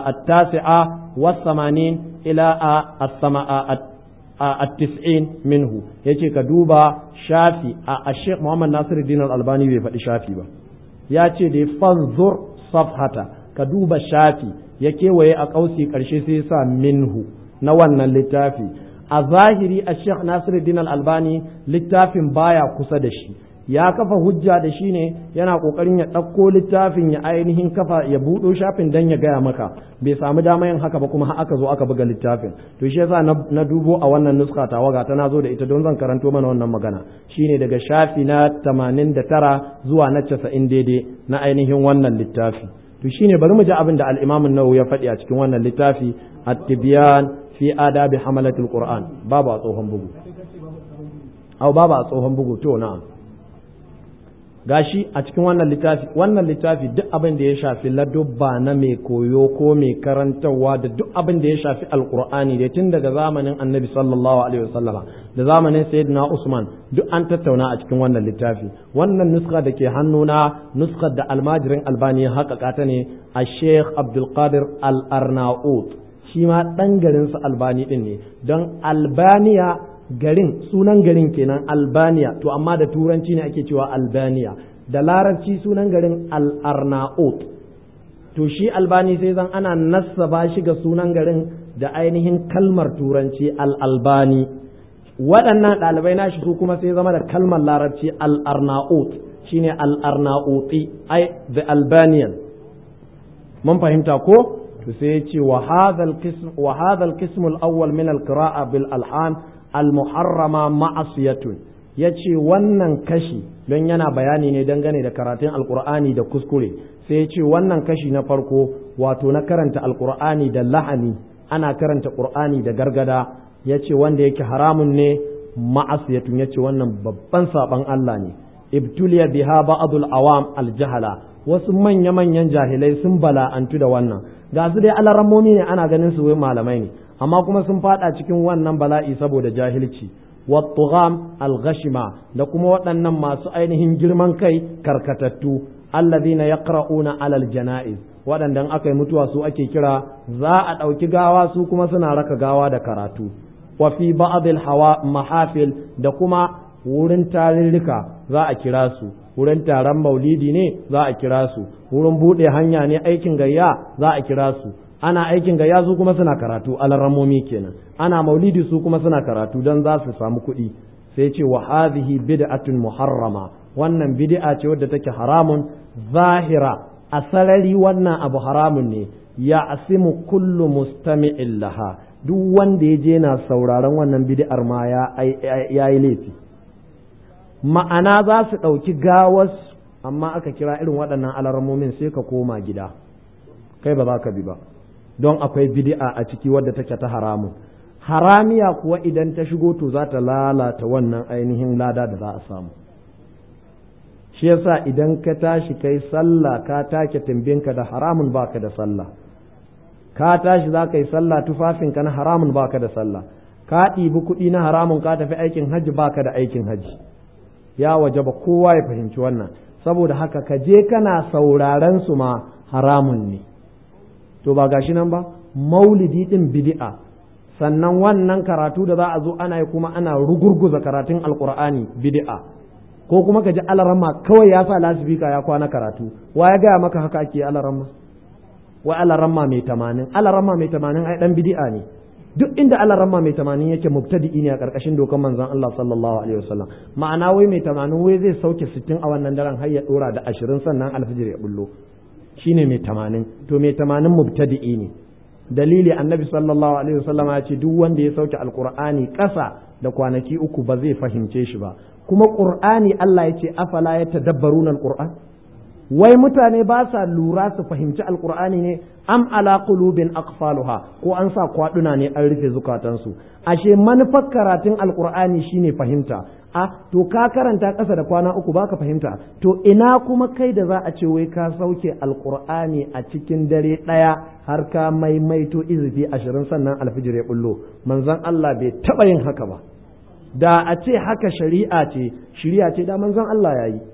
at-tasi'a was-samanin ila as-sama'a at-tis'in minhu yace ka duba shafi a Sheikh Muhammad Nasiruddin Al-Albani bai faɗi shafi ba ya ce da fanzur safhata ka duba shafi ya kewaye a ƙausi ƙarshe sai sa minhu na wannan littafi a zahiri a Sheikh Nasiruddin Al-Albani littafin baya kusa da shi ya kafa hujja da shi ne yana kokarin ya ɗauko littafin ya ainihin kafa ya buɗo shafin dan ya gaya maka bai samu dama yin haka ba kuma har aka zo aka buga littafin to shi yasa na dubo a wannan nuska ta waga ta nazo da ita don zan karanto mana wannan magana shine daga shafi na 89 zuwa na 90 daidai na ainihin wannan littafi to shine bari mu ji abin da al-Imam an-Nawawi ya faɗi a cikin wannan littafi at-tibyan fi adabi hamalatul qur'an babu a tsohon bugu au babu a tsohon bugu to na'am gashi a cikin wannan littafi wannan littafi duk abin da ya shafi ladubba na mai koyo ko mai karantarwa da duk abin da ya shafi alkur'ani da tun daga zamanin annabi sallallahu alaihi wasallama da zamanin sayyidina usman duk an tattauna a cikin wannan littafi wannan nuska da ke hannuna nuskar da almajirin albani ya haƙaƙa ta ne a sheikh abdulkadir al-arnaut shi ma ɗan garinsa albani ɗin ne don albaniya garin sunan garin kenan albaniya to amma da turanci ne ake cewa albaniya da larabci sunan garin al-arnaut to shi albani sai zan ana nassaba shi ga sunan garin da ainihin kalmar turanci al-albani waɗannan ɗalibai nashi su kuma sai zama da kalmar larabci al-arnaut shine al-arnauti ai the albanian mun fahimta ko to sai ya ce wa hadha al-qism wa hadha al-qism al-awwal min al-qira'a bil alhan al-muharrama ma'asiyatun ya ce wannan kashi don yana bayani ne dangane da karatun alkur'ani da kuskure sai ya ce wannan kashi na farko wato na karanta alkur'ani da lahani ana karanta qur'ani da gargada ya ce wanda yake haramun ne ma'asiyatun ya ce wannan babban saban Allah ne ibtuliya biha ba'dul awam aljahala wasu manya-manyan jahilai sun bala'antu da wannan ga su dai alarammomi ne ana ganin su wai malamai ne amma kuma sun fada cikin wannan bala'i saboda jahilci wattugam alghashima da kuma waɗannan masu ainihin girman kai karkatattu allazina yaqra'una alal janaiz waɗanda aka yi mutuwa su ake kira za a ɗauki gawa su kuma suna raka gawa da karatu wa fi ba'd hawa mahafil da kuma wurin tarurruka za a kira su wurin taron maulidi ne za a kira su wurin buɗe hanya ne aikin gayya za a kira su ana aikin gayya su kuma suna karatu alarramomi kenan ana maulidi su kuma suna karatu don za su samu kuɗi sai ce wa hadhihi bid'atun muharrama wannan bid'a ce wadda take haramun zahira a sarari wannan abu haramun ne ya asimu kullu mustami'in laha duk wanda ya je na sauraron wannan bid'ar ma ya yi laifi ma'ana za su ɗauki gawas amma aka kira irin waɗannan alarmomin sai ka koma gida kai ba za ka bi ba don akwai bid'a a ciki wadda take ta haramun haramiya kuwa idan ta shigo to za ta lalata wannan ainihin lada da za a samu shi yasa idan ka tashi kai sallah ka take timbinka da haramun baka da sallah ka tashi za ka yi sallah tufafinka na haramun baka da sallah ka ɗibi kuɗi na haramun ka tafi aikin hajji baka da aikin hajji ya waje ba kowa ya fahimci wannan saboda haka ka je kana sauraren su ma haramun ne to ba gashi nan ba maulidi din bid'a sannan wannan karatu da za a zo ana yi kuma ana rugurguza karatun alkur'ani bid'a ko kuma ka ji alarama kawai ya sa lasifika ya kwana karatu wa ya gaya maka haka ake alarama wa alarama mai tamanin alarama mai tamanin ai dan bid'a ne duk inda alarama mai tamanin yake mubtadi'i ne a karkashin dokar manzon Allah sallallahu alaihi wasallam ma'ana wai mai tamanin wai zai sauke sittin a wannan daren har ya dora da ashirin sannan alfijir ya bullo shine mai tamanin to mai tamanin mubtadi'i ne dalili annabi sallallahu alaihi wasallam ya ce duk wanda ya sauke alqur'ani ƙasa da kwanaki uku ba zai fahimce shi ba kuma qur'ani Allah ya ce afala yatadabbaruna alqur'an wai mutane ba sa lura su fahimci alqur'ani ne am ala qulubin aqfaluha ko an sa kwaduna ne an rufe zukatansu ashe manufar karatun alqur'ani shine fahimta a to ka karanta ƙasa da kwana uku baka fahimta to ina kuma kai da za a ce wai ka sauke alqur'ani a cikin dare ɗaya har ka maimaito izifi ashirin sannan alfijir ya bullo manzon Allah bai taɓa yin haka ba da a ce haka shari'a ce shari'a ce da manzon Allah ya yi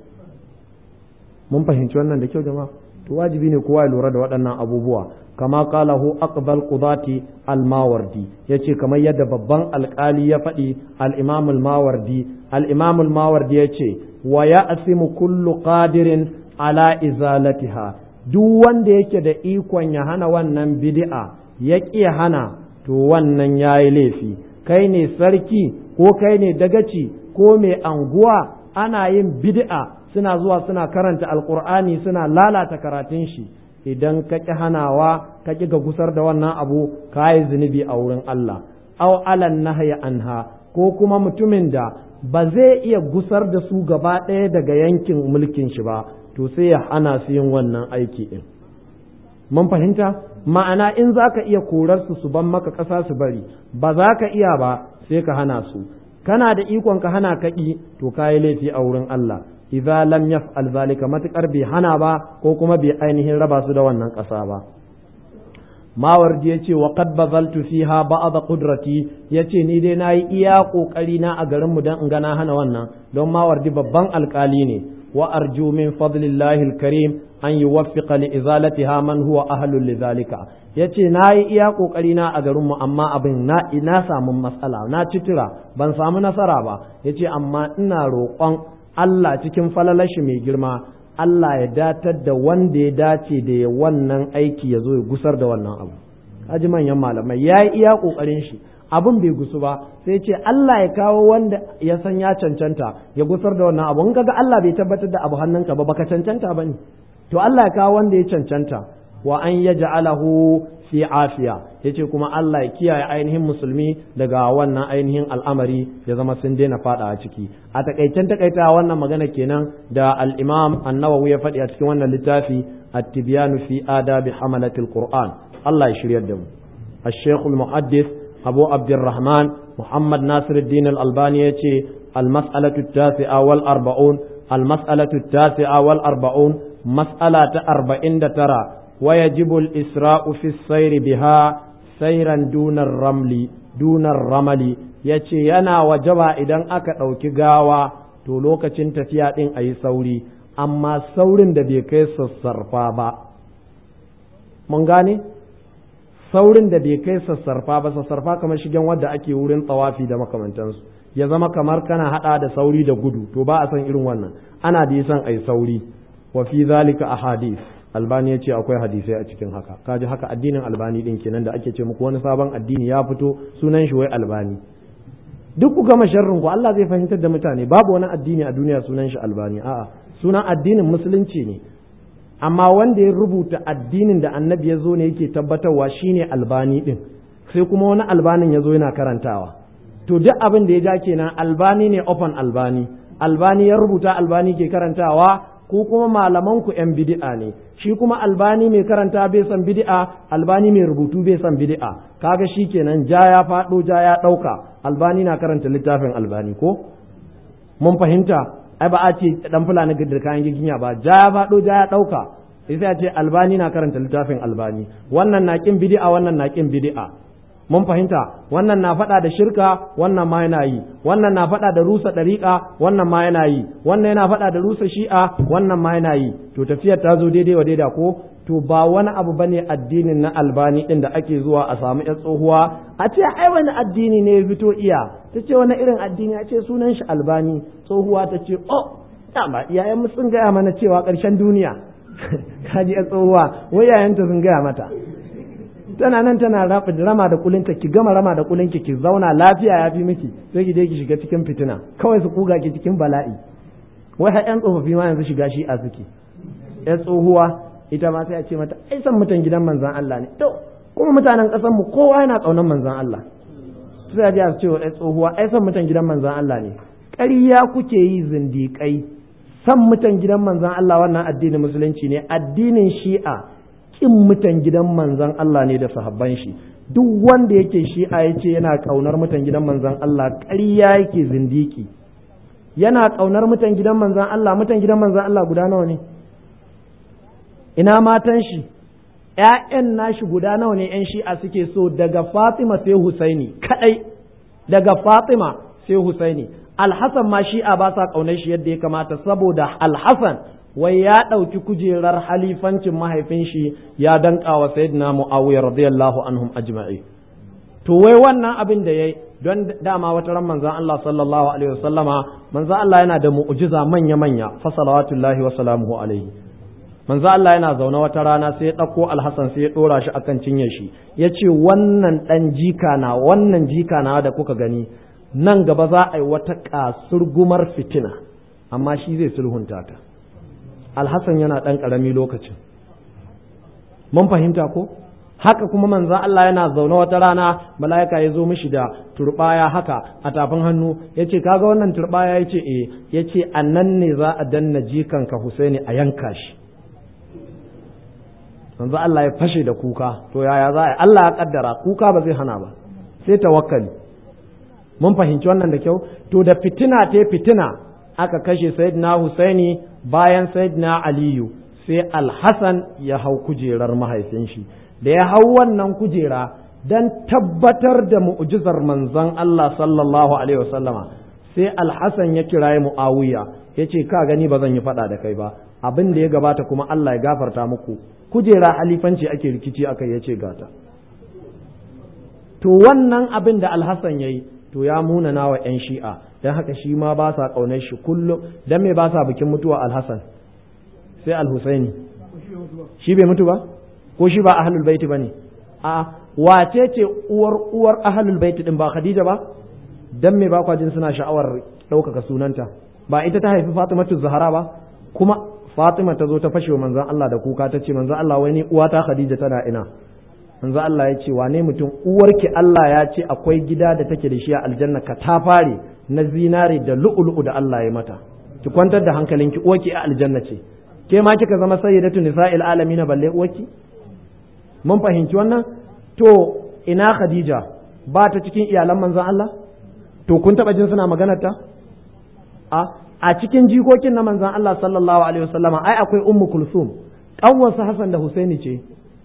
mun fahimci wannan da kyau jama'a to wajibi ne kowa ya lura da waɗannan abubuwa kama qalahu aqbal qudati al-mawardi yace kamar yadda babban alƙali ya faɗi al-imam al-mawardi al-imam al-mawardi yace wa ya'simu kullu qadirin ala izalatiha duk wanda yake da ikon ya hana wannan bid'a ya ƙi hana to wannan yayi laifi kai ne sarki ko kai ne dagaci ko mai anguwa ana yin bid'a suna zuwa suna karanta alkur'ani suna lalata karatun shi idan ka ƙi hanawa ka ƙi ga gusar da wannan abu ka yi zunubi a wurin Allah aw alan nahya anha ko kuma mutumin da ba zai iya gusar da su gaba ɗaya daga yankin mulkin shi ba to sai ya hana su yin wannan aiki din mun fahimta ma'ana in za ka iya korar su su ban maka ƙasa su bari ba za ka iya ba sai ka hana su kana da ikon ka hana kaƙi to ka yi laifi a wurin Allah idza lam yaf'al zalika matakar bai hana ba ko kuma bai ainihin raba su da wannan ƙasa ba mawardi ya ce wa qad bazaltu fiha ba'd qudrati yace ni dai nayi iya kokari na a garin mu dan in ga na hana wannan don mawardi babban alkali ne wa arju min fadlillahi alkarim an yuwaffiqa li izalatiha man huwa ahlul lidhalika yace nayi iya kokari na a garin mu amma abin na ina samu matsala na citira ban samu nasara ba yace amma ina roƙon Allah cikin falalashi mai girma Allah ya datar da wanda ya dace da ya wannan aiki ya zo ya gusar da wannan abu kaji manyan malamai ya yi iya ƙoƙarin shi abin bai gusu ba sai ce Allah ya kawo wanda ya san ya cancanta ya gusar da wannan abu in kaga Allah bai tabbatar da abu hannunka ba baka cancanta ba ne to Allah ya kawo wanda ya cancanta wa an yaj'alahu fi afiya yace kuma Allah ya kiyaye ainihin musulmi daga wannan ainihin al'amari ya zama sun daina fada a ciki a takaicen takaita wannan magana kenan da al-Imam An-Nawawi ya faɗi a cikin wannan littafi at-Tibyan fi adabi hamalatil Qur'an Allah ya shiryar da mu الشيخ المحدث أبو عبد الرحمن محمد ناصر الدين الألباني يتي المسألة التاسعة والأربعون المسألة التاسعة والأربعون مسألة أربعين ترى ويجب الإسراء في السير بها سيرا دون الرمل دون الرمل yace yana wajaba idan aka ɗauki gawa to lokacin tafiya ɗin a yi sauri amma saurin da bai kai sassarfa ba mun gane saurin da bai kai sassarfa ba sassarfa kamar shigen wadda ake wurin tsawafi da makamantansu ya zama kamar kana hada da sauri da gudu to ba a san irin wannan ana da san ai sauri wa fi zalika ahadith albani ya ce akwai hadisai a cikin haka kaji haka addinin albani din kenan da ake ce muku wani sabon addini ya fito sunan shi wai albani duk ku gama sharrin ku Allah zai fahimtar da mutane babu wani addini a duniya sunan shi albani a'a sunan addinin musulunci ne amma wanda ya rubuta addinin da annabi ya zo ne yake tabbatarwa shine albani din sai kuma wani albanin ya zo yana karantawa to duk abin da ya ja kenan albani ne open albani albani ya rubuta albani ke karantawa ko kuma malaman ku yan bid'a ne shi kuma albani mai karanta bai san bid'a albani mai rubutu bai san bid'a kaga shi kenan ja ya faɗo ja ya ɗauka albani na karanta littafin albani ko mun fahimta ai ba a ce dan fulani da kayan giginya ba ja ya faɗo ja ya ɗauka sai a ce albani na karanta littafin albani wannan na kin bid'a wannan na kin bid'a mun fahimta wannan na faɗa da shirka wannan ma yana yi wannan na faɗa da rusa ɗariƙa wannan ma yana yi wannan yana faɗa da rusa shi'a wannan ma yana yi to tafiyar ta zo daidai wa daida ko to ba wani abu bane addinin na albani ɗin da ake zuwa a samu ƴan tsohuwa a ce ai wani addini ne ya fito iya ta ce wani irin addini a ce sunan shi albani tsohuwa ta ce oh dama iyayen sun gaya mana cewa ƙarshen duniya kaji ƴan tsohuwa wai yayanta sun gaya mata tana nan tana rama da kulinta ki gama rama da kulinki ki zauna lafiya ya fi miki sai ki je ki shiga cikin fitina kawai su kuga ki cikin bala'i wai har yan tsofaffi ma yanzu shiga shi a suke yan tsohuwa ita ma sai a ce mata ai san mutan gidan manzan Allah ne to kuma mutanen ƙasar mu kowa yana tsaunan manzan Allah sai a ji a ce wa yan tsohuwa ai san mutan gidan manzan Allah ne ƙarya kuke yi zindiƙai san mutan gidan manzan Allah wannan addinin musulunci ne addinin shi'a kin mutan gidan manzan Allah ne da sahabban shi duk wanda yake shi'a ya ce yana kaunar mutan gidan manzan Allah ƙarya yake zindiki yana kaunar mutan gidan manzan Allah mutan gidan manzan Allah guda nawa ne ina matan shi ‘ya'yan nashi guda nawa ne ‘yan shi'a suke so daga Fatima sai Husaini kadai daga Fatima sai Husaini Alhassan ma shi'a ba sa kaunar shi yadda ya kamata saboda Alhassan wai ya ɗauki kujerar halifancin mahaifin shi ya danka wa sayyidina Muawiya radiyallahu anhum ajma'i to wai wannan abin da yayi don dama wata ran manzon Allah sallallahu alaihi wasallama manzon Allah yana da mu'jiza manya manya fa salawatullahi wa salamuhu alaihi manzon Allah yana zaune wata rana sai ya ɗauko Alhassan sai ya ɗora shi akan cinye shi ya ce wannan ɗan jika na wannan jika na da kuka gani nan gaba za a yi wata kasurgumar fitina amma shi zai sulhunta ta alhassan yana ɗan ƙarami lokacin mun fahimta ko haka kuma manzan Allah yana zaune wata rana mala'ika ya zo mishi da turbaya haka a tafin hannu ya ce kaga wannan turbaya ya ce e ya ce a nan ne za a danna jikanka Husaini a yanka shi manzo Allah ya fashe da kuka to yaya za a Allah ya kaddara kuka ba zai hana ba sai tawakkali mun fahimci wannan da kyau to da fitina ta fitina aka kashe sayyidina Husaini bayan sayyidina Aliyu sai Alhassan ya hau kujerar mahaifin shi da ya hau wannan kujera dan tabbatar da mu'jizar manzon Allah sallallahu alaihi wasallama sai Alhassan ya kiraye Muawiya yace ka gani ba zan yi fada da kai ba abin da ya gabata kuma Allah ya gafarta muku kujera halifanci ake rikici akai yace gata to wannan abin da Alhassan yayi to ya munana wa 'yan shi'a don haka shi ma ba sa ƙaunar shi kullum don me ba sa bikin mutuwa alhassan sai alhusaini shi bai mutu ba ko shi ba ahlul baiti ba ne a wace ce uwar uwar ahlul baiti din ba khadija ba don me ba kwa jin suna sha'awar ɗaukaka sunanta ba ita ta haifi fatimatu zahara ba kuma Fatima ta zo ta fashe manzon Allah da kuka ta ce manzon Allah wani uwata Khadija tana ina manzon Allah ya ce wane mutum uwarki Allah ya ce akwai gida da take da shi a aljanna ka ta fare na zinare da lu'ulu'u da Allah ya mata ki kwantar da hankalinki uwarki a aljanna ce ke ma kika zama sayyidatu nisa'il alamin balle uwarki mun fahimci wannan to ina Khadija ba ta cikin iyalan manzon Allah to kun taba jin suna maganar ta a a cikin jikokin na manzon Allah sallallahu alaihi wasallama ai akwai ummu kulsum kanwarsa Hassan da Husaini ce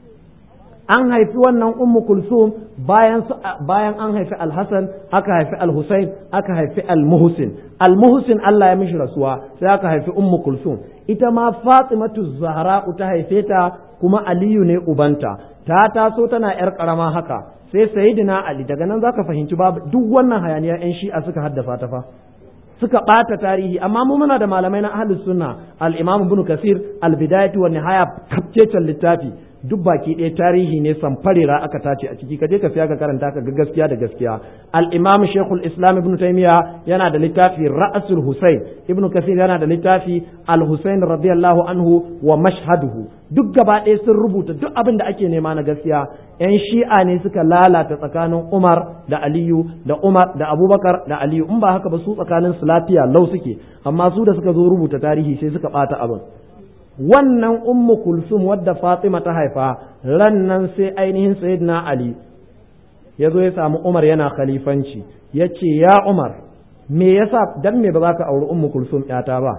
an haifi wannan ummu kulsum bayan bayan an haifi al-Hasan aka haifi al-Husain aka haifi al-Muhsin al-Muhsin Allah ya mishi rasuwa sai aka haifi ummu kulsum ita ma Fatimatu Zahra ta haife ta kuma Aliyu ne ubanta ta taso tana yar karama haka sai Sayyidina Ali daga nan zaka fahimci babu duk wannan hayaniya yan shi'a suka haddasa ta fa suka ɓata tarihi amma mu muna da malamai na ahlus sunna al-imam ibn kasir al-bidayatu wa nihaya kafcecen littafi duk baki ɗaya tarihi ne samfarera aka tace a ciki kaje ka siya ka karanta ka ga gaskiya da gaskiya al-imam shaykhul islam ibn taymiya yana da littafi ra'sul husayn ibn kasir yana da littafi al-husayn radiyallahu anhu wa mashhaduhu duk gaba ɗaya sun rubuta duk abin da ake nema na gaskiya yan shi'a ne suka lalata tsakanin umar da aliyu da umar da abubakar da aliyu in ba haka ba su tsakanin su lafiya lau suke amma su da suka zo rubuta tarihi sai suka ɓata abin wannan ummu kulsum wadda fatima ta haifa ran nan sai ainihin sayyidina ali ya zo ya samu umar yana khalifanci ya ce ya umar me yasa dan me ba za ka auri ummu kulsum yata ba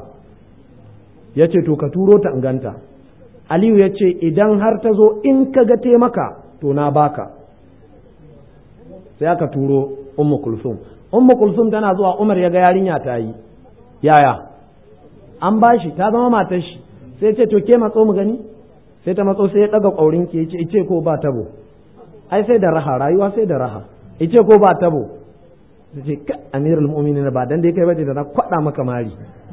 ya ce to ka turo ta inganta aliyu ya ce idan har ta zo in ka ga taimaka to na baka sai aka turo ummu kulsum ummu kulsum tana zuwa umar ya ga yarinya ta yi yaya an bashi ta zama matar shi sai ce to ke matso mu gani sai ta matso sai ya daga ƙaurin ke ce ice ko ba tabo ai sai da raha rayuwa sai da raha ice ko ba tabo sai ce ka amirul mu'minin ba dan dai kai bace da na kwada maka mari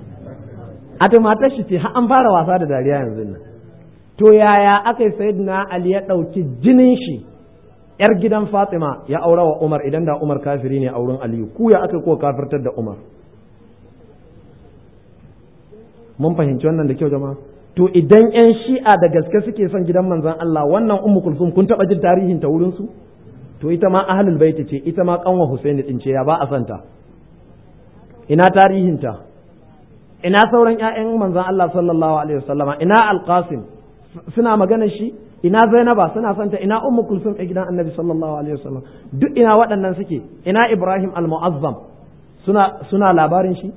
a ta matar shi ce har an fara wasa da dariya yanzu nan to yaya aka yi sayyidina ali ya ɗauki jinin shi yar gidan fatima ya aura wa umar idan da umar kafiri ne a wurin aliyu ku ya aka ko kafirtar da umar mun fahimci wannan da kyau jama'a to idan yan shi'a da gaske suke son gidan manzon Allah wannan ummu kulsum kun taba jin tarihin ta wurin su to ita ma ahlul bait ce ita ma kanwa Husaini din ce ya ba a santa ina tarihin ta ina sauran ƴaƴan manzon Allah sallallahu alaihi wasallama ina alqasim suna magana shi ina zainaba suna santa ina ummu kulsum a gidan annabi sallallahu alaihi wasallam duk ina waɗannan suke ina ibrahim al-mu'azzam suna suna labarin shi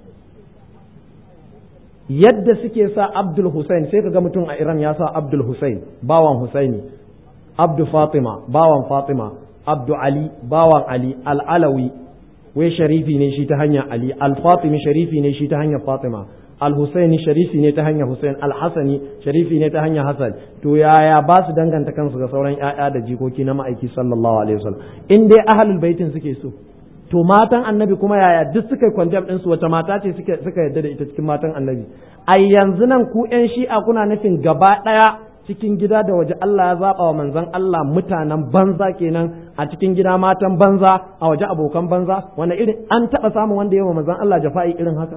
yadda suke sa Abdul Hussein sai kaga mutum a Iran ya sa Abdul Hussein bawan Husaini Abdu Fatima bawan Fatima Abdu Ali bawan Ali Al-Alawi wai sharifi ne shi ta hanyar Ali Al-Fatimi sharifi ne shi ta hanyar Fatima Al-Husaini sharifi ne ta hanyar Hussein Al-Hasani sharifi ne ta hanyar Hassan to yaya ba su danganta kansu ga sauran ƴaƴa da jikoki na ma'aiki sallallahu alaihi wasallam in dai ahlul baitin suke so to matan annabi kuma yaya duk suka yi kwandam ɗinsu wata mata ce suka yadda da ita cikin matan annabi a yanzu nan ku ƴan shi'a kuna nufin gaba ɗaya cikin gida da waje Allah ya zaɓa wa manzon Allah mutanen banza kenan a cikin gida matan banza a waje abokan banza wanda irin an taɓa samun wanda yawa manzon Allah jafa'i irin haka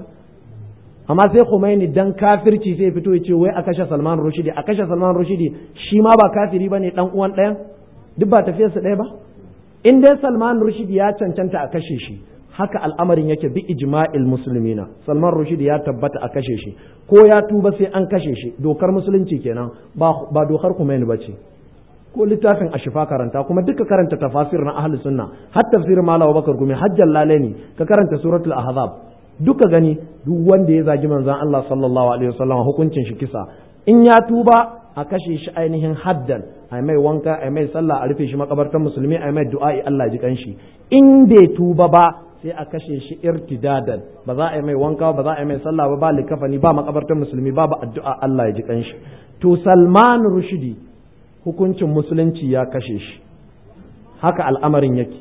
amma sai Khomeini dan kafirci sai fito ya ce wai a kashe Salman Rushdie a kashe Salman Rushdie shi ma ba kafiri bane dan uwan ɗayan duk ba tafiyarsa ɗaya ba in dai Salman Rushdie ya cancanta a kashe shi haka al'amarin yake bi ijma'il muslimina Salman Rushdie ya tabbata a kashe shi ko ya tuba sai an kashe shi dokar musulunci kenan ba ba dokar Khomeini bace ko littafin ashifa karanta kuma duka karanta tafasir na ahli sunna har tafsir Malam Bakar Gumi hajjal lalani ka karanta suratul ahzab duka gani duk wanda ya zagi manzon Allah sallallahu alaihi wasallam hukuncin shi kisa in ya tuba a kashe shi ainihin haddan a mai wanka a mai sallah a rufe shi makabartar musulmi a mai du'a'i Allah ji kanshi in bai tuba ba sai a kashe shi irtidadan ba za a yi mai wanka ba za a yi mai sallah ba ba likafani ba makabartar musulmi ba ba addu'a Allah ya ji kanshi to Salman Rushdi hukuncin musulunci ya kashe shi haka al'amarin yake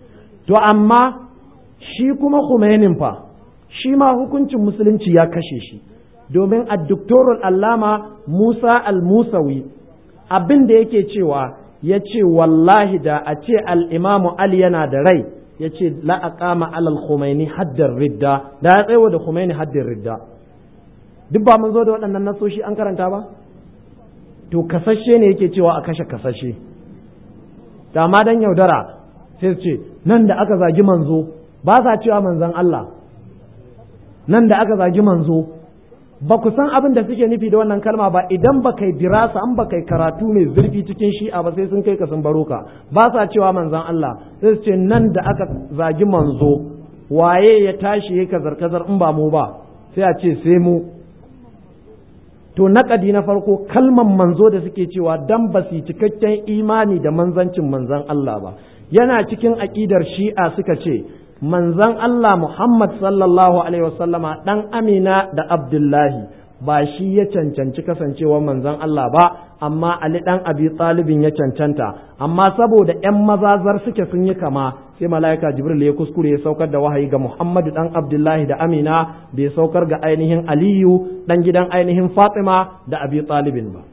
to amma shi kuma Khomeinin fa shi ma hukuncin musulunci ya kashe shi domin a doktorul allama Musa al-Musawi abin da yake cewa ya ce wallahi da a ce al'imamu Ali yana da rai ya ce la'aƙama alal Khomeini haddar ridda da ya tsaye da Khomeini haddar ridda duk ba mun zo da waɗannan nasoshi an karanta ba to kasashe ne yake cewa a kashe kasashe da ma dan yaudara sai su ce nan da aka zagi manzo ba sa cewa manzon Allah nan da aka zagi manzo ba ku san abin da suke nufi da wannan kalma ba idan ba kai dirasa an ba kai karatu mai zurfi cikin shi'a ba sai sun kai ka sun baro ka ba sa cewa manzon Allah sai su ce nan da aka zagi manzo waye ya tashi ya kazar kazar in ba mu ba sai a ce sai mu to naƙadi na farko kalman manzo da suke cewa dan ba su cikakken imani da manzancin manzon Allah ba yana cikin aƙidar shi'a suka ce manzan Allah Muhammad sallallahu Alaihi wasallama ɗan Amina da Abdullahi ba shi ya cancanci kasancewa manzan Allah ba, amma Ali ɗan Abi ɗalibin ya cancanta, amma saboda ‘yan mazazar suke sun yi kama sai mala'ika Jibril ya kuskure ya saukar da wahayi ga Muhammadu ɗan Abdullahi da Amina bai saukar ga ainihin Aliyu ɗan gidan ainihin Fatima da Abi ɗalibin ba.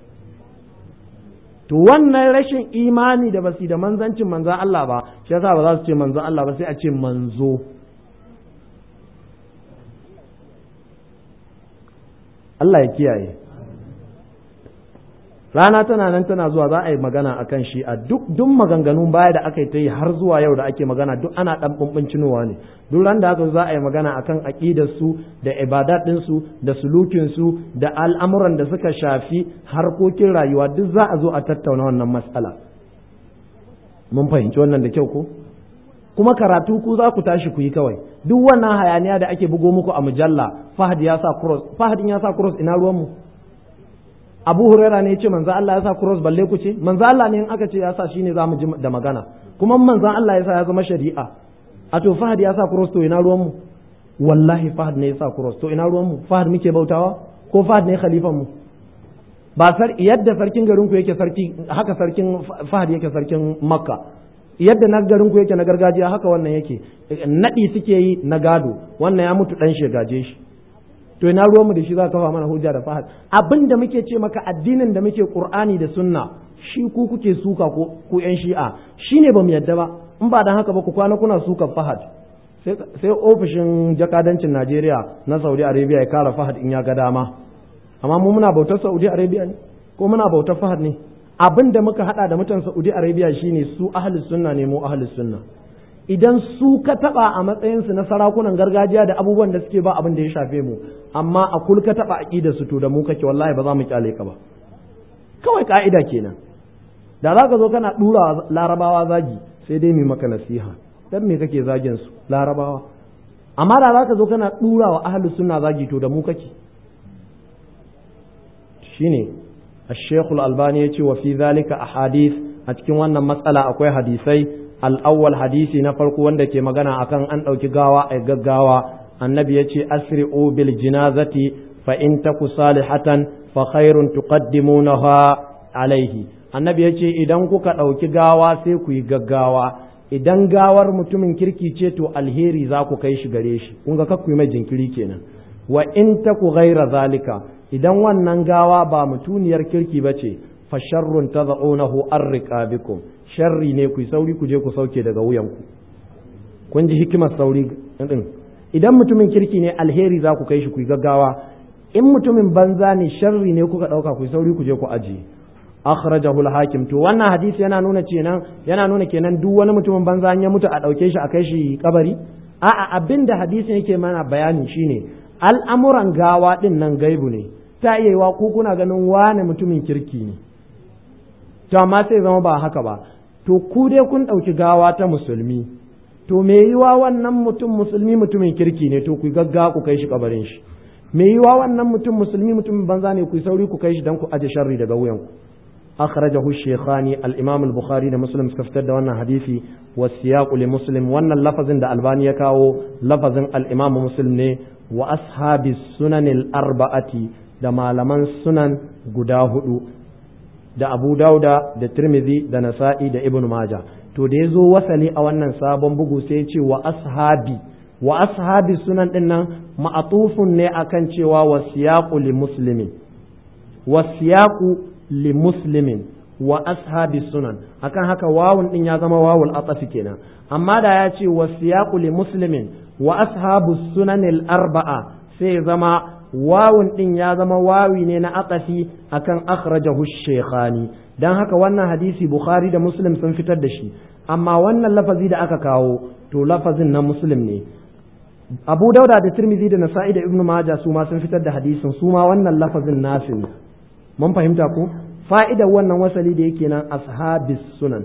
to wannan rashin imani da basu da manzancin manzan Allah ba shi yasa ba za su ce manzan Allah ba sai a ce manzo Allah ya kiyaye rana tana nan tana zuwa za a yi magana akan shi a duk duk maganganun baya da aka yi ta yi har zuwa yau da ake magana duk ana dan bumbuncinowa ne duk ran da aka za a yi magana akan aqidar su da ibadat din su da sulukin su da al'amuran da suka shafi harkokin rayuwa duk za a zo a tattauna wannan matsala mun fahimci wannan da kyau ko kuma karatu ku za ku tashi ku yi kawai duk wannan hayaniya da ake bugo muku a mujalla fahad ya sa cross fahadin ya sa cross ina ruwan mu abu huraira ne ya ce manzo Allah ya sa cross balle ku ce manzo Allah ne in aka ce ya sa shine za mu ji da magana kuma manzo Allah ya sa ya zama shari'a a to fahad ya sa cross to ina ruwan mu wallahi fahad ne ya sa cross to ina ruwan mu fahad muke bautawa ko fahad ne khalifan mu ba sar yadda sarkin garin ku yake sarki haka sarkin fahad yake sarkin makka yadda na garin ku yake na gargajiya haka wannan yake nadi suke yi na gado wannan ya mutu dan shegaje shi to ina ruwanmu da shi za ka kafa mana hujja da fahad abin da muke ce maka addinin da muke qur'ani da sunna shi ku kuke suka ko ku yan shi'a shine bamu yadda ba in ba dan haka ba ku kwana kuna suka fahad sai ofishin jakadancin Najeriya na Saudi Arabia ya kara fahad in ya ga dama amma mu muna bautar Saudi Arabia ne ko muna bautar fahad ne abin da muka hada da mutan Saudi Arabia shine su ahlus sunna ne mu ahlus sunna idan su ka taba a matsayinsu na sarakunan gargajiya da abubuwan da suke ba abin da ya shafe mu amma a kul ka taba aqidar su to da mu kake wallahi ba za mu kyale ka ba kawai ka'ida kenan da za ka zo kana dura larabawa zagi sai dai mu maka nasiha dan me kake zagin su larabawa amma da za ka zo kana dura wa ahlus sunna zagi to da mu kake shine الشيخ الألباني يقول وفي ذلك أحاديث أتكلم wannan matsala akwai hadisai al'awwal hadisi na farko wanda ke magana akan an ɗauki gawa a gaggawa annabi ya ce asri'u bil jinazati fa in taku salihatan fa khairun tuqaddimunaha alaihi annabi ya ce idan kuka ɗauki gawa sai ku yi gaggawa idan gawar mutumin kirki ce to alheri za ku kai shi gare shi kun ga kakku mai jinkiri kenan wa in taku ghaira zalika idan wannan gawa ba mutuniyar kirki ba ce fa sharrun tad'unahu arriqabikum sharri ne ku sauri ku je ku sauke daga wuyanku kun ji hikimar sauri din idan mutumin kirki ne alheri za ku kai shi ku gaggawa in mutumin banza ne sharri ne kuka dauka ku sauri ku je ku ajiye akhrajahu al-hakim to wannan hadisi yana nuna kenan yana nuna kenan duk wani mutumin banza ya mutu a dauke shi a kai shi kabari a'a abinda hadisin yake mana bayani shine al'amuran gawa din nan gaibu ne ta iya yiwa ku kuna ganin wane mutumin kirki ne to amma sai zama ba haka ba to ku dai kun ɗauki gawa ta musulmi to me yiwa wannan mutum musulmi mutumin kirki ne to ku gagga ku kai shi kabarin shi me yiwa wannan mutum musulmi mutumin banza ne ku sauri ku kai shi dan ku aje sharri daga wuyan ku akhrajahu shaykhani al-imam al-bukhari da muslim suka fitar da wannan hadisi wa siyaq li muslim wannan lafazin da albani ya kawo lafazin al-imam muslim ne wa ashabi sunan al-arba'ati da malaman sunan guda hudu da abu dauda da tirmidhi da nasa'i da ibn maja to da ya zo wasali a wannan sabon bugu sai ce wa ashabi wa ashabi sunan din nan ma'atufun ne akan cewa wa siyaqu li muslimin wa siyaqu li muslimin wa ashabi sunan akan haka wawun din ya zama wawul atafi kenan amma da ya ce wa siyaqu li muslimin wa ashabu sunan al arba'a sai zama wawun din ya zama wawi ne na aqasi akan akhrajahu shaykhani dan haka wannan hadisi bukhari da muslim sun fitar da shi amma wannan lafazi da aka kawo to lafazin na muslim ne abu dauda da tirmidhi da nasa'i da ibnu maja su ma sun fitar da hadisin su ma wannan lafazin nasu ne mun fahimta ko fa'idar wannan wasali da yake nan ashabis sunan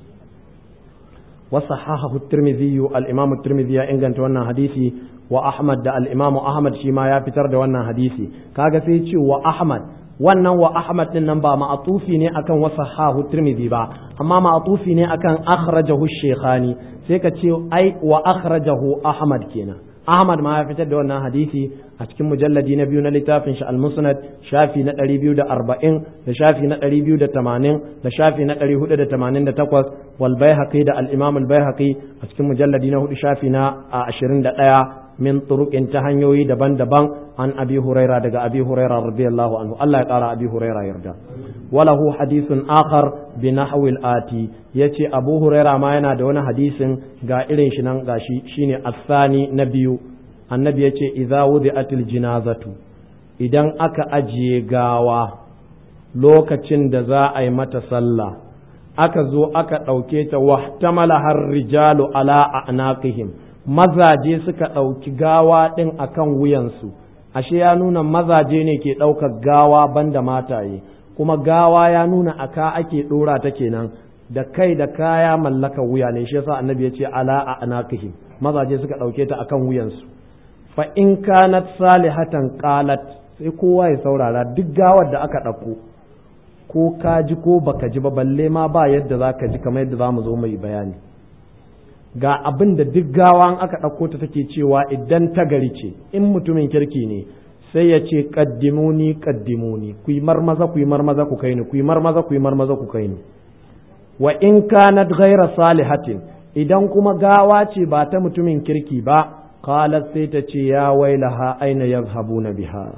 wa sahahahu tirmidhi al-imam tirmidhi ya inganta wannan hadisi wa ahmad da al-imam ahmad shi ma ya fitar da wannan hadisi kaga sai ce wa ahmad wannan wa ahmad din nan ba ma'atufi ne akan wa sahahu tirmidhi ba amma ma'atufi ne akan akhrajahu shaykhani sai ka ce ai wa akhrajahu ahmad kenan Ahmad ma ya fitar da wannan hadisi a cikin mujalladi na biyu na littafin shi al-Musnad shafi na 240 da shafi na 280 da shafi na 488 wal Baihaqi da al-Imam al-Baihaqi a cikin mujalladi na hudu shafi na 21 min turuqin ta hanyoyi daban-daban an Abi Huraira daga Abi Huraira radiyallahu anhu Allah ya kara Abi Huraira yarda walahu hadithun akhar bi nahwi al-ati yace Abu Huraira ma yana da wani hadisin ga irin shi nan gashi shine asani na biyu annabi yace idza wudi'atil jinazatu idan aka ajiye gawa lokacin da za a yi mata sallah aka zo aka ɗauke ta wahtamala har rijalu ala a'naqihim mazaje suka ɗauki gawa ɗin akan wuyansu ashe ya nuna mazaje ne ke ɗaukar gawa banda mataye kuma gawa ya nuna aka ake ɗora ta kenan da kai da kaya mallaka wuya ne shi yasa annabi ya ce ala a anakihim mazaje suka ɗauke ta akan wuyansu fa in kanat salihatan qalat sai kowa ya saurara duk gawar da aka ɗauko ko ka ji ko baka ji ba balle ma ba yadda za ka ji kamar yadda za mu zo mai bayani ga abin da duk gawa aka ɗauko ta take cewa idan ta gari ce in mutumin kirki ne sai ya ce kaddimuni kaddimuni ku yi marmaza ku yi marmaza ku kai ni ku yi marmaza ku yi marmaza ku kai ni wa in kanat ghaira salihatin idan kuma gawa ce ba ta mutumin kirki ba qalat sai ta ce ya wailaha aina yazhabuna biha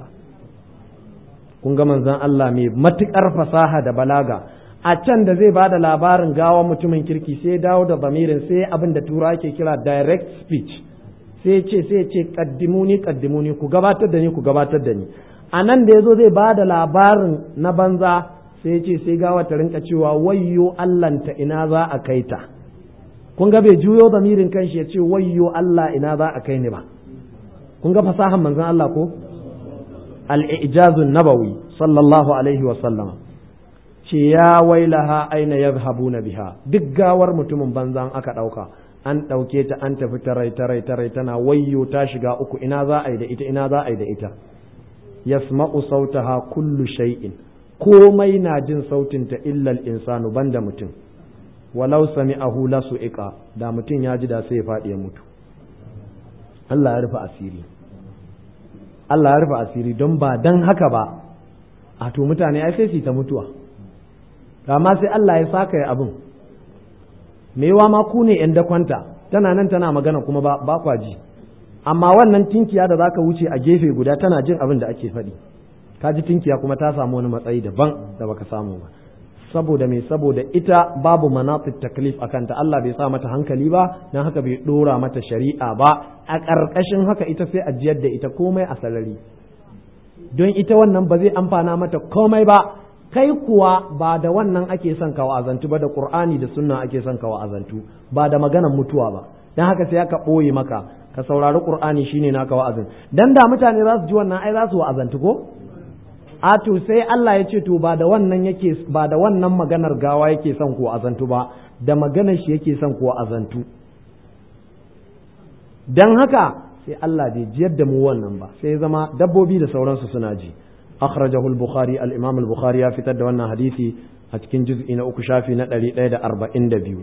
kun ga manzon Allah mai matukar fasaha da balaga a can da zai bada labarin gawa mutumin kirki sai dawo da bamirin sai abin da tura ke kira direct speech sai ce sai ce kaddimuni kaddimuni ku gabatar da ni ku gabatar da ni a nan da yazo zai bada labarin na banza sai ce sai gawa ta rinka cewa wayyo allanta ina za a kai ta kun ga bai juyo bamirin kanshi ya ce wayyo Allah ina za a kai ni ba kun ga fasahan manzon Allah ko al-ijazun nabawi sallallahu alaihi wa sallama ce ya wailaha aina yadhhabuna biha duk gawar mutumin banzan aka ɗauka an ɗauke ta an tafi tarai tarai tarai tana wayyo ta shiga uku ina za a yi da ita ina za a yi da ita yasma'u sautaha kullu shay'in komai na jin sautin ta illa insanu banda mutum walau sami'ahu la su'iqa da mutum ya ji da sai ya faɗi ya mutu Allah ya rufe asiri Allah ya rufe asiri don ba dan haka ba a to mutane ai sai su ta mutuwa amma sai Allah ya saka ya abin mewa ma ku ne yan dakwanta tana nan tana magana kuma ba ba kwa ji amma wannan tinkiya da zaka wuce a gefe guda tana jin abin da ake faɗi ka ji tinkiya kuma ta samu wani matsayi daban da baka samu ba saboda me saboda ita babu manaqib taklif akan ta Allah bai sa mata hankali ba dan haka bai dora mata shari'a ba a ƙarƙashin haka ita sai a jiyar da ita komai a salari don ita wannan ba zai amfana mata komai ba kai kuwa ba da wannan ake son ka wa'azantu ba da qur'ani da sunna ake son ka wa'azantu ba da maganar mutuwa ba dan haka sai aka ɓoye maka ka saurari qur'ani shine naka wa'azin dan da mutane za su ji wannan ai za su wa'azantu ko a to sai Allah ya ce to ba da wannan yake ba da wannan maganar gawa yake son ku wa'azantu ba da maganar shi yake son ku wa'azantu dan haka sai Allah bai jiyar da mu wannan ba sai zama dabbobi da sauransu suna ji أخرجه البخاري الإمام البخاري في تد وانا حديثي أتكين جزء إن أكو شافي نتالي ليدا أربعين دبيو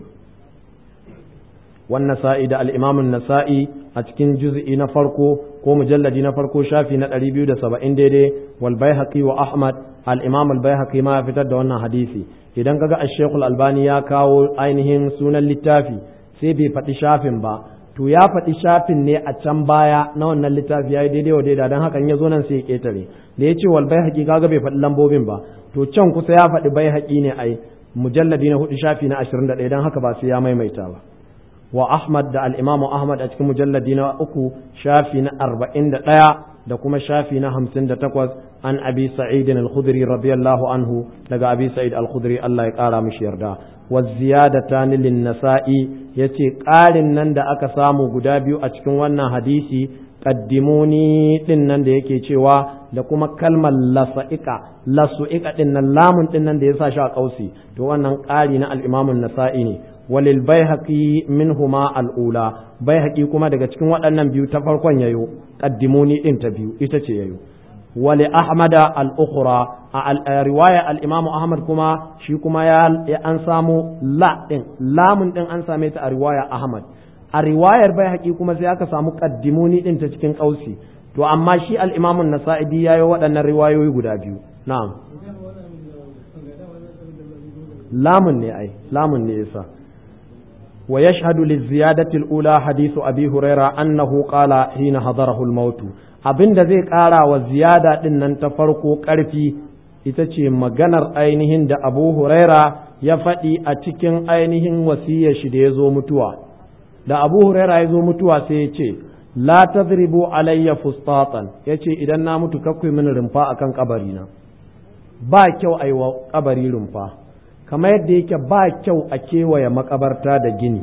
والنسائي دا الإمام النسائي أتكين جزء نفرقو كو مجلد نفرقو شافي نتالي بيو دا سبعين ديدي والبيهقي وأحمد الإمام البيهقي ما في تد وانا حديثي idan kaga الشيخ الألباني ya kawo ainihin sunan littafi sai bai faɗi shafin ba to ya faɗi shafin ne a can baya na wannan littafi ya yi daidai wa daida don hakan ya zo nan sai ya ƙetare da ya ce wal bai haƙi kaga bai faɗi lambobin ba to can kusa ya faɗi bai haƙi ne ai mujalladi na hudu shafi na ashirin da ɗaya don haka ba sai ya maimaita ba wa ahmad da al'imamu ahmad a cikin mujalladi na uku shafi na arba'in da ɗaya da kuma shafi na hamsin da takwas an abi sa'id al-khudri radiyallahu anhu daga abi sa'id al-khudri Allah ya kara mishi yarda wa ziyadatan lin nasa'i yace ƙarin nan da aka samu guda biyu a cikin wannan hadisi qaddimuni din nan da yake cewa da kuma kalmar lasa'ika lasu'ika din nan lamun din nan da ya sa shi a kausi to wannan ƙari na al-imam an-nasa'i ne walil baihaqi minhuma al-ula baihaqi kuma daga cikin waɗannan biyu ta farkon yayo qaddimuni din ta biyu ita ce yayo wali ahmada al-ukhra a riwaya al-imam ahmad kuma shi kuma ya an samu la din lamun din an same ta a riwaya ahmad a riwayar baihaqi kuma sai aka samu qaddimuni din ta cikin kausi to amma shi al-imam an-nasa'idi yayo waɗannan riwayoyi guda biyu na'am lamun ne ai lamun ne yasa ويشهد للزيادة الأولى حديث أبي هريرة أنه قال حين حضره الموت abin da zai ƙara wa ziyada ɗin nan ta farko ƙarfi ita ce maganar ainihin da abu huraira ya faɗi a cikin ainihin wasiyar shi da ya zo mutuwa da abu huraira ya zo mutuwa sai ya ce la tadribu alayya fustatan ya ce idan na mutu kakwai mini rumfa akan kabarina ba kyau a yi wa kabari rumfa kamar yadda yake ba kyau a kewaye makabarta da gini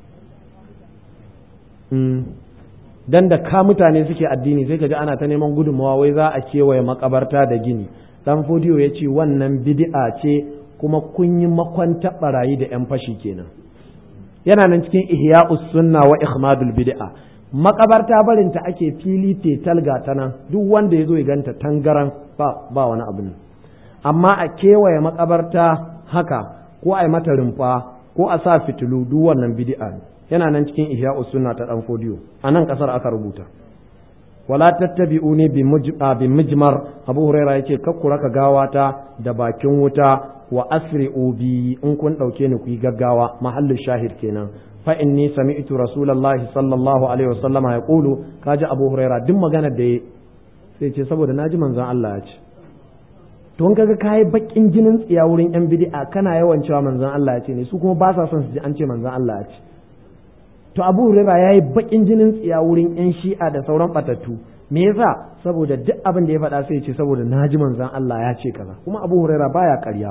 dan da ka mutane suke addini sai ka ji ana ta neman gudunmawa wai za a kewaye makabarta da gini dan fodiyo ya ce wannan bid'a ce kuma kun yi makwanta barayi da yan fashi kenan yana nan cikin ihya'us sunna wa ikhmadul bid'a makabarta barinta ake fili tetal ga ta nan duk wanda ya zo ya ganta tangaran ba ba wani abu ne amma a kewaye makabarta haka ko a yi mata rumfa ko a sa fitilu duk wannan bid'a ne yana nan cikin ihya sunna ta dan fodiyo a nan kasar aka rubuta wala tattabi'uni bi bi mijmar abu huraira yace kakkura ka gawata da bakin wuta wa asri'u bi in kun dauke ni ku yi gaggawa mahallin shahid kenan fa inni sami'tu rasulullahi sallallahu alaihi wasallama yaqulu kaji abu huraira duk magana da sai ce saboda naji manzon Allah ya ce to in kaga kai bakin jinin tsiya wurin yan bid'a kana yawan cewa manzon Allah ya ce ne su kuma ba sa son su ji an ce manzon Allah ya ce to Abu Huraira yayi bakin jinin tsiya wurin yan shi'a da sauran batattu me yasa saboda duk abin da ya faɗa sai ya ce saboda naji manzon Allah ya ce kaza kuma Abu Huraira baya ƙarya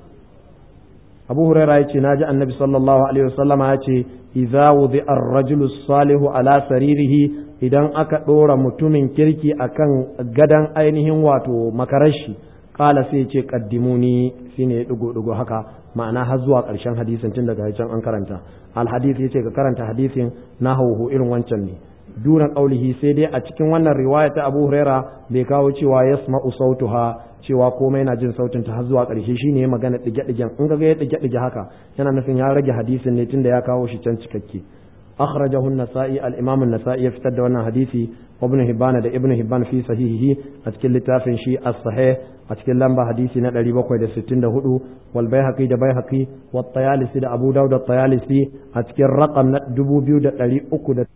Abu Huraira ya ce naji Annabi sallallahu alaihi wasallama ya ce idza wudi'a ar-rajulu salihu ala saririhi idan aka ɗora mutumin kirki akan gadan ainihin wato makarashi kala sai ce kaddimuni shine ya digo digo haka ma'ana har zuwa ƙarshen hadisin tun daga can an karanta al hadith yace ka karanta hadisin na hauhu irin wancan ne duna qaulihi sai dai a cikin wannan riwaya ta Abu Huraira bai kawo cewa yasma'u sautuha cewa komai na jin sautin ta har zuwa ƙarshe shine ya magana dige digen in ga ya dige dige haka yana nufin ya rage hadisin ne tunda ya kawo shi can cikakke أخرجه النسائي الإمام النسائي يفتد وانا حديثي وابن هبان دا ابن هبان في صحيحه أتكل لتافن شيء الصحيح أتكل لنبا حديثي ندري بقوي دا ستين دا هدو والبيهقي دا بيهقي والطيالسي دا أبو داود الطيالسي أتكل رقم دبو بيو دا أكو دا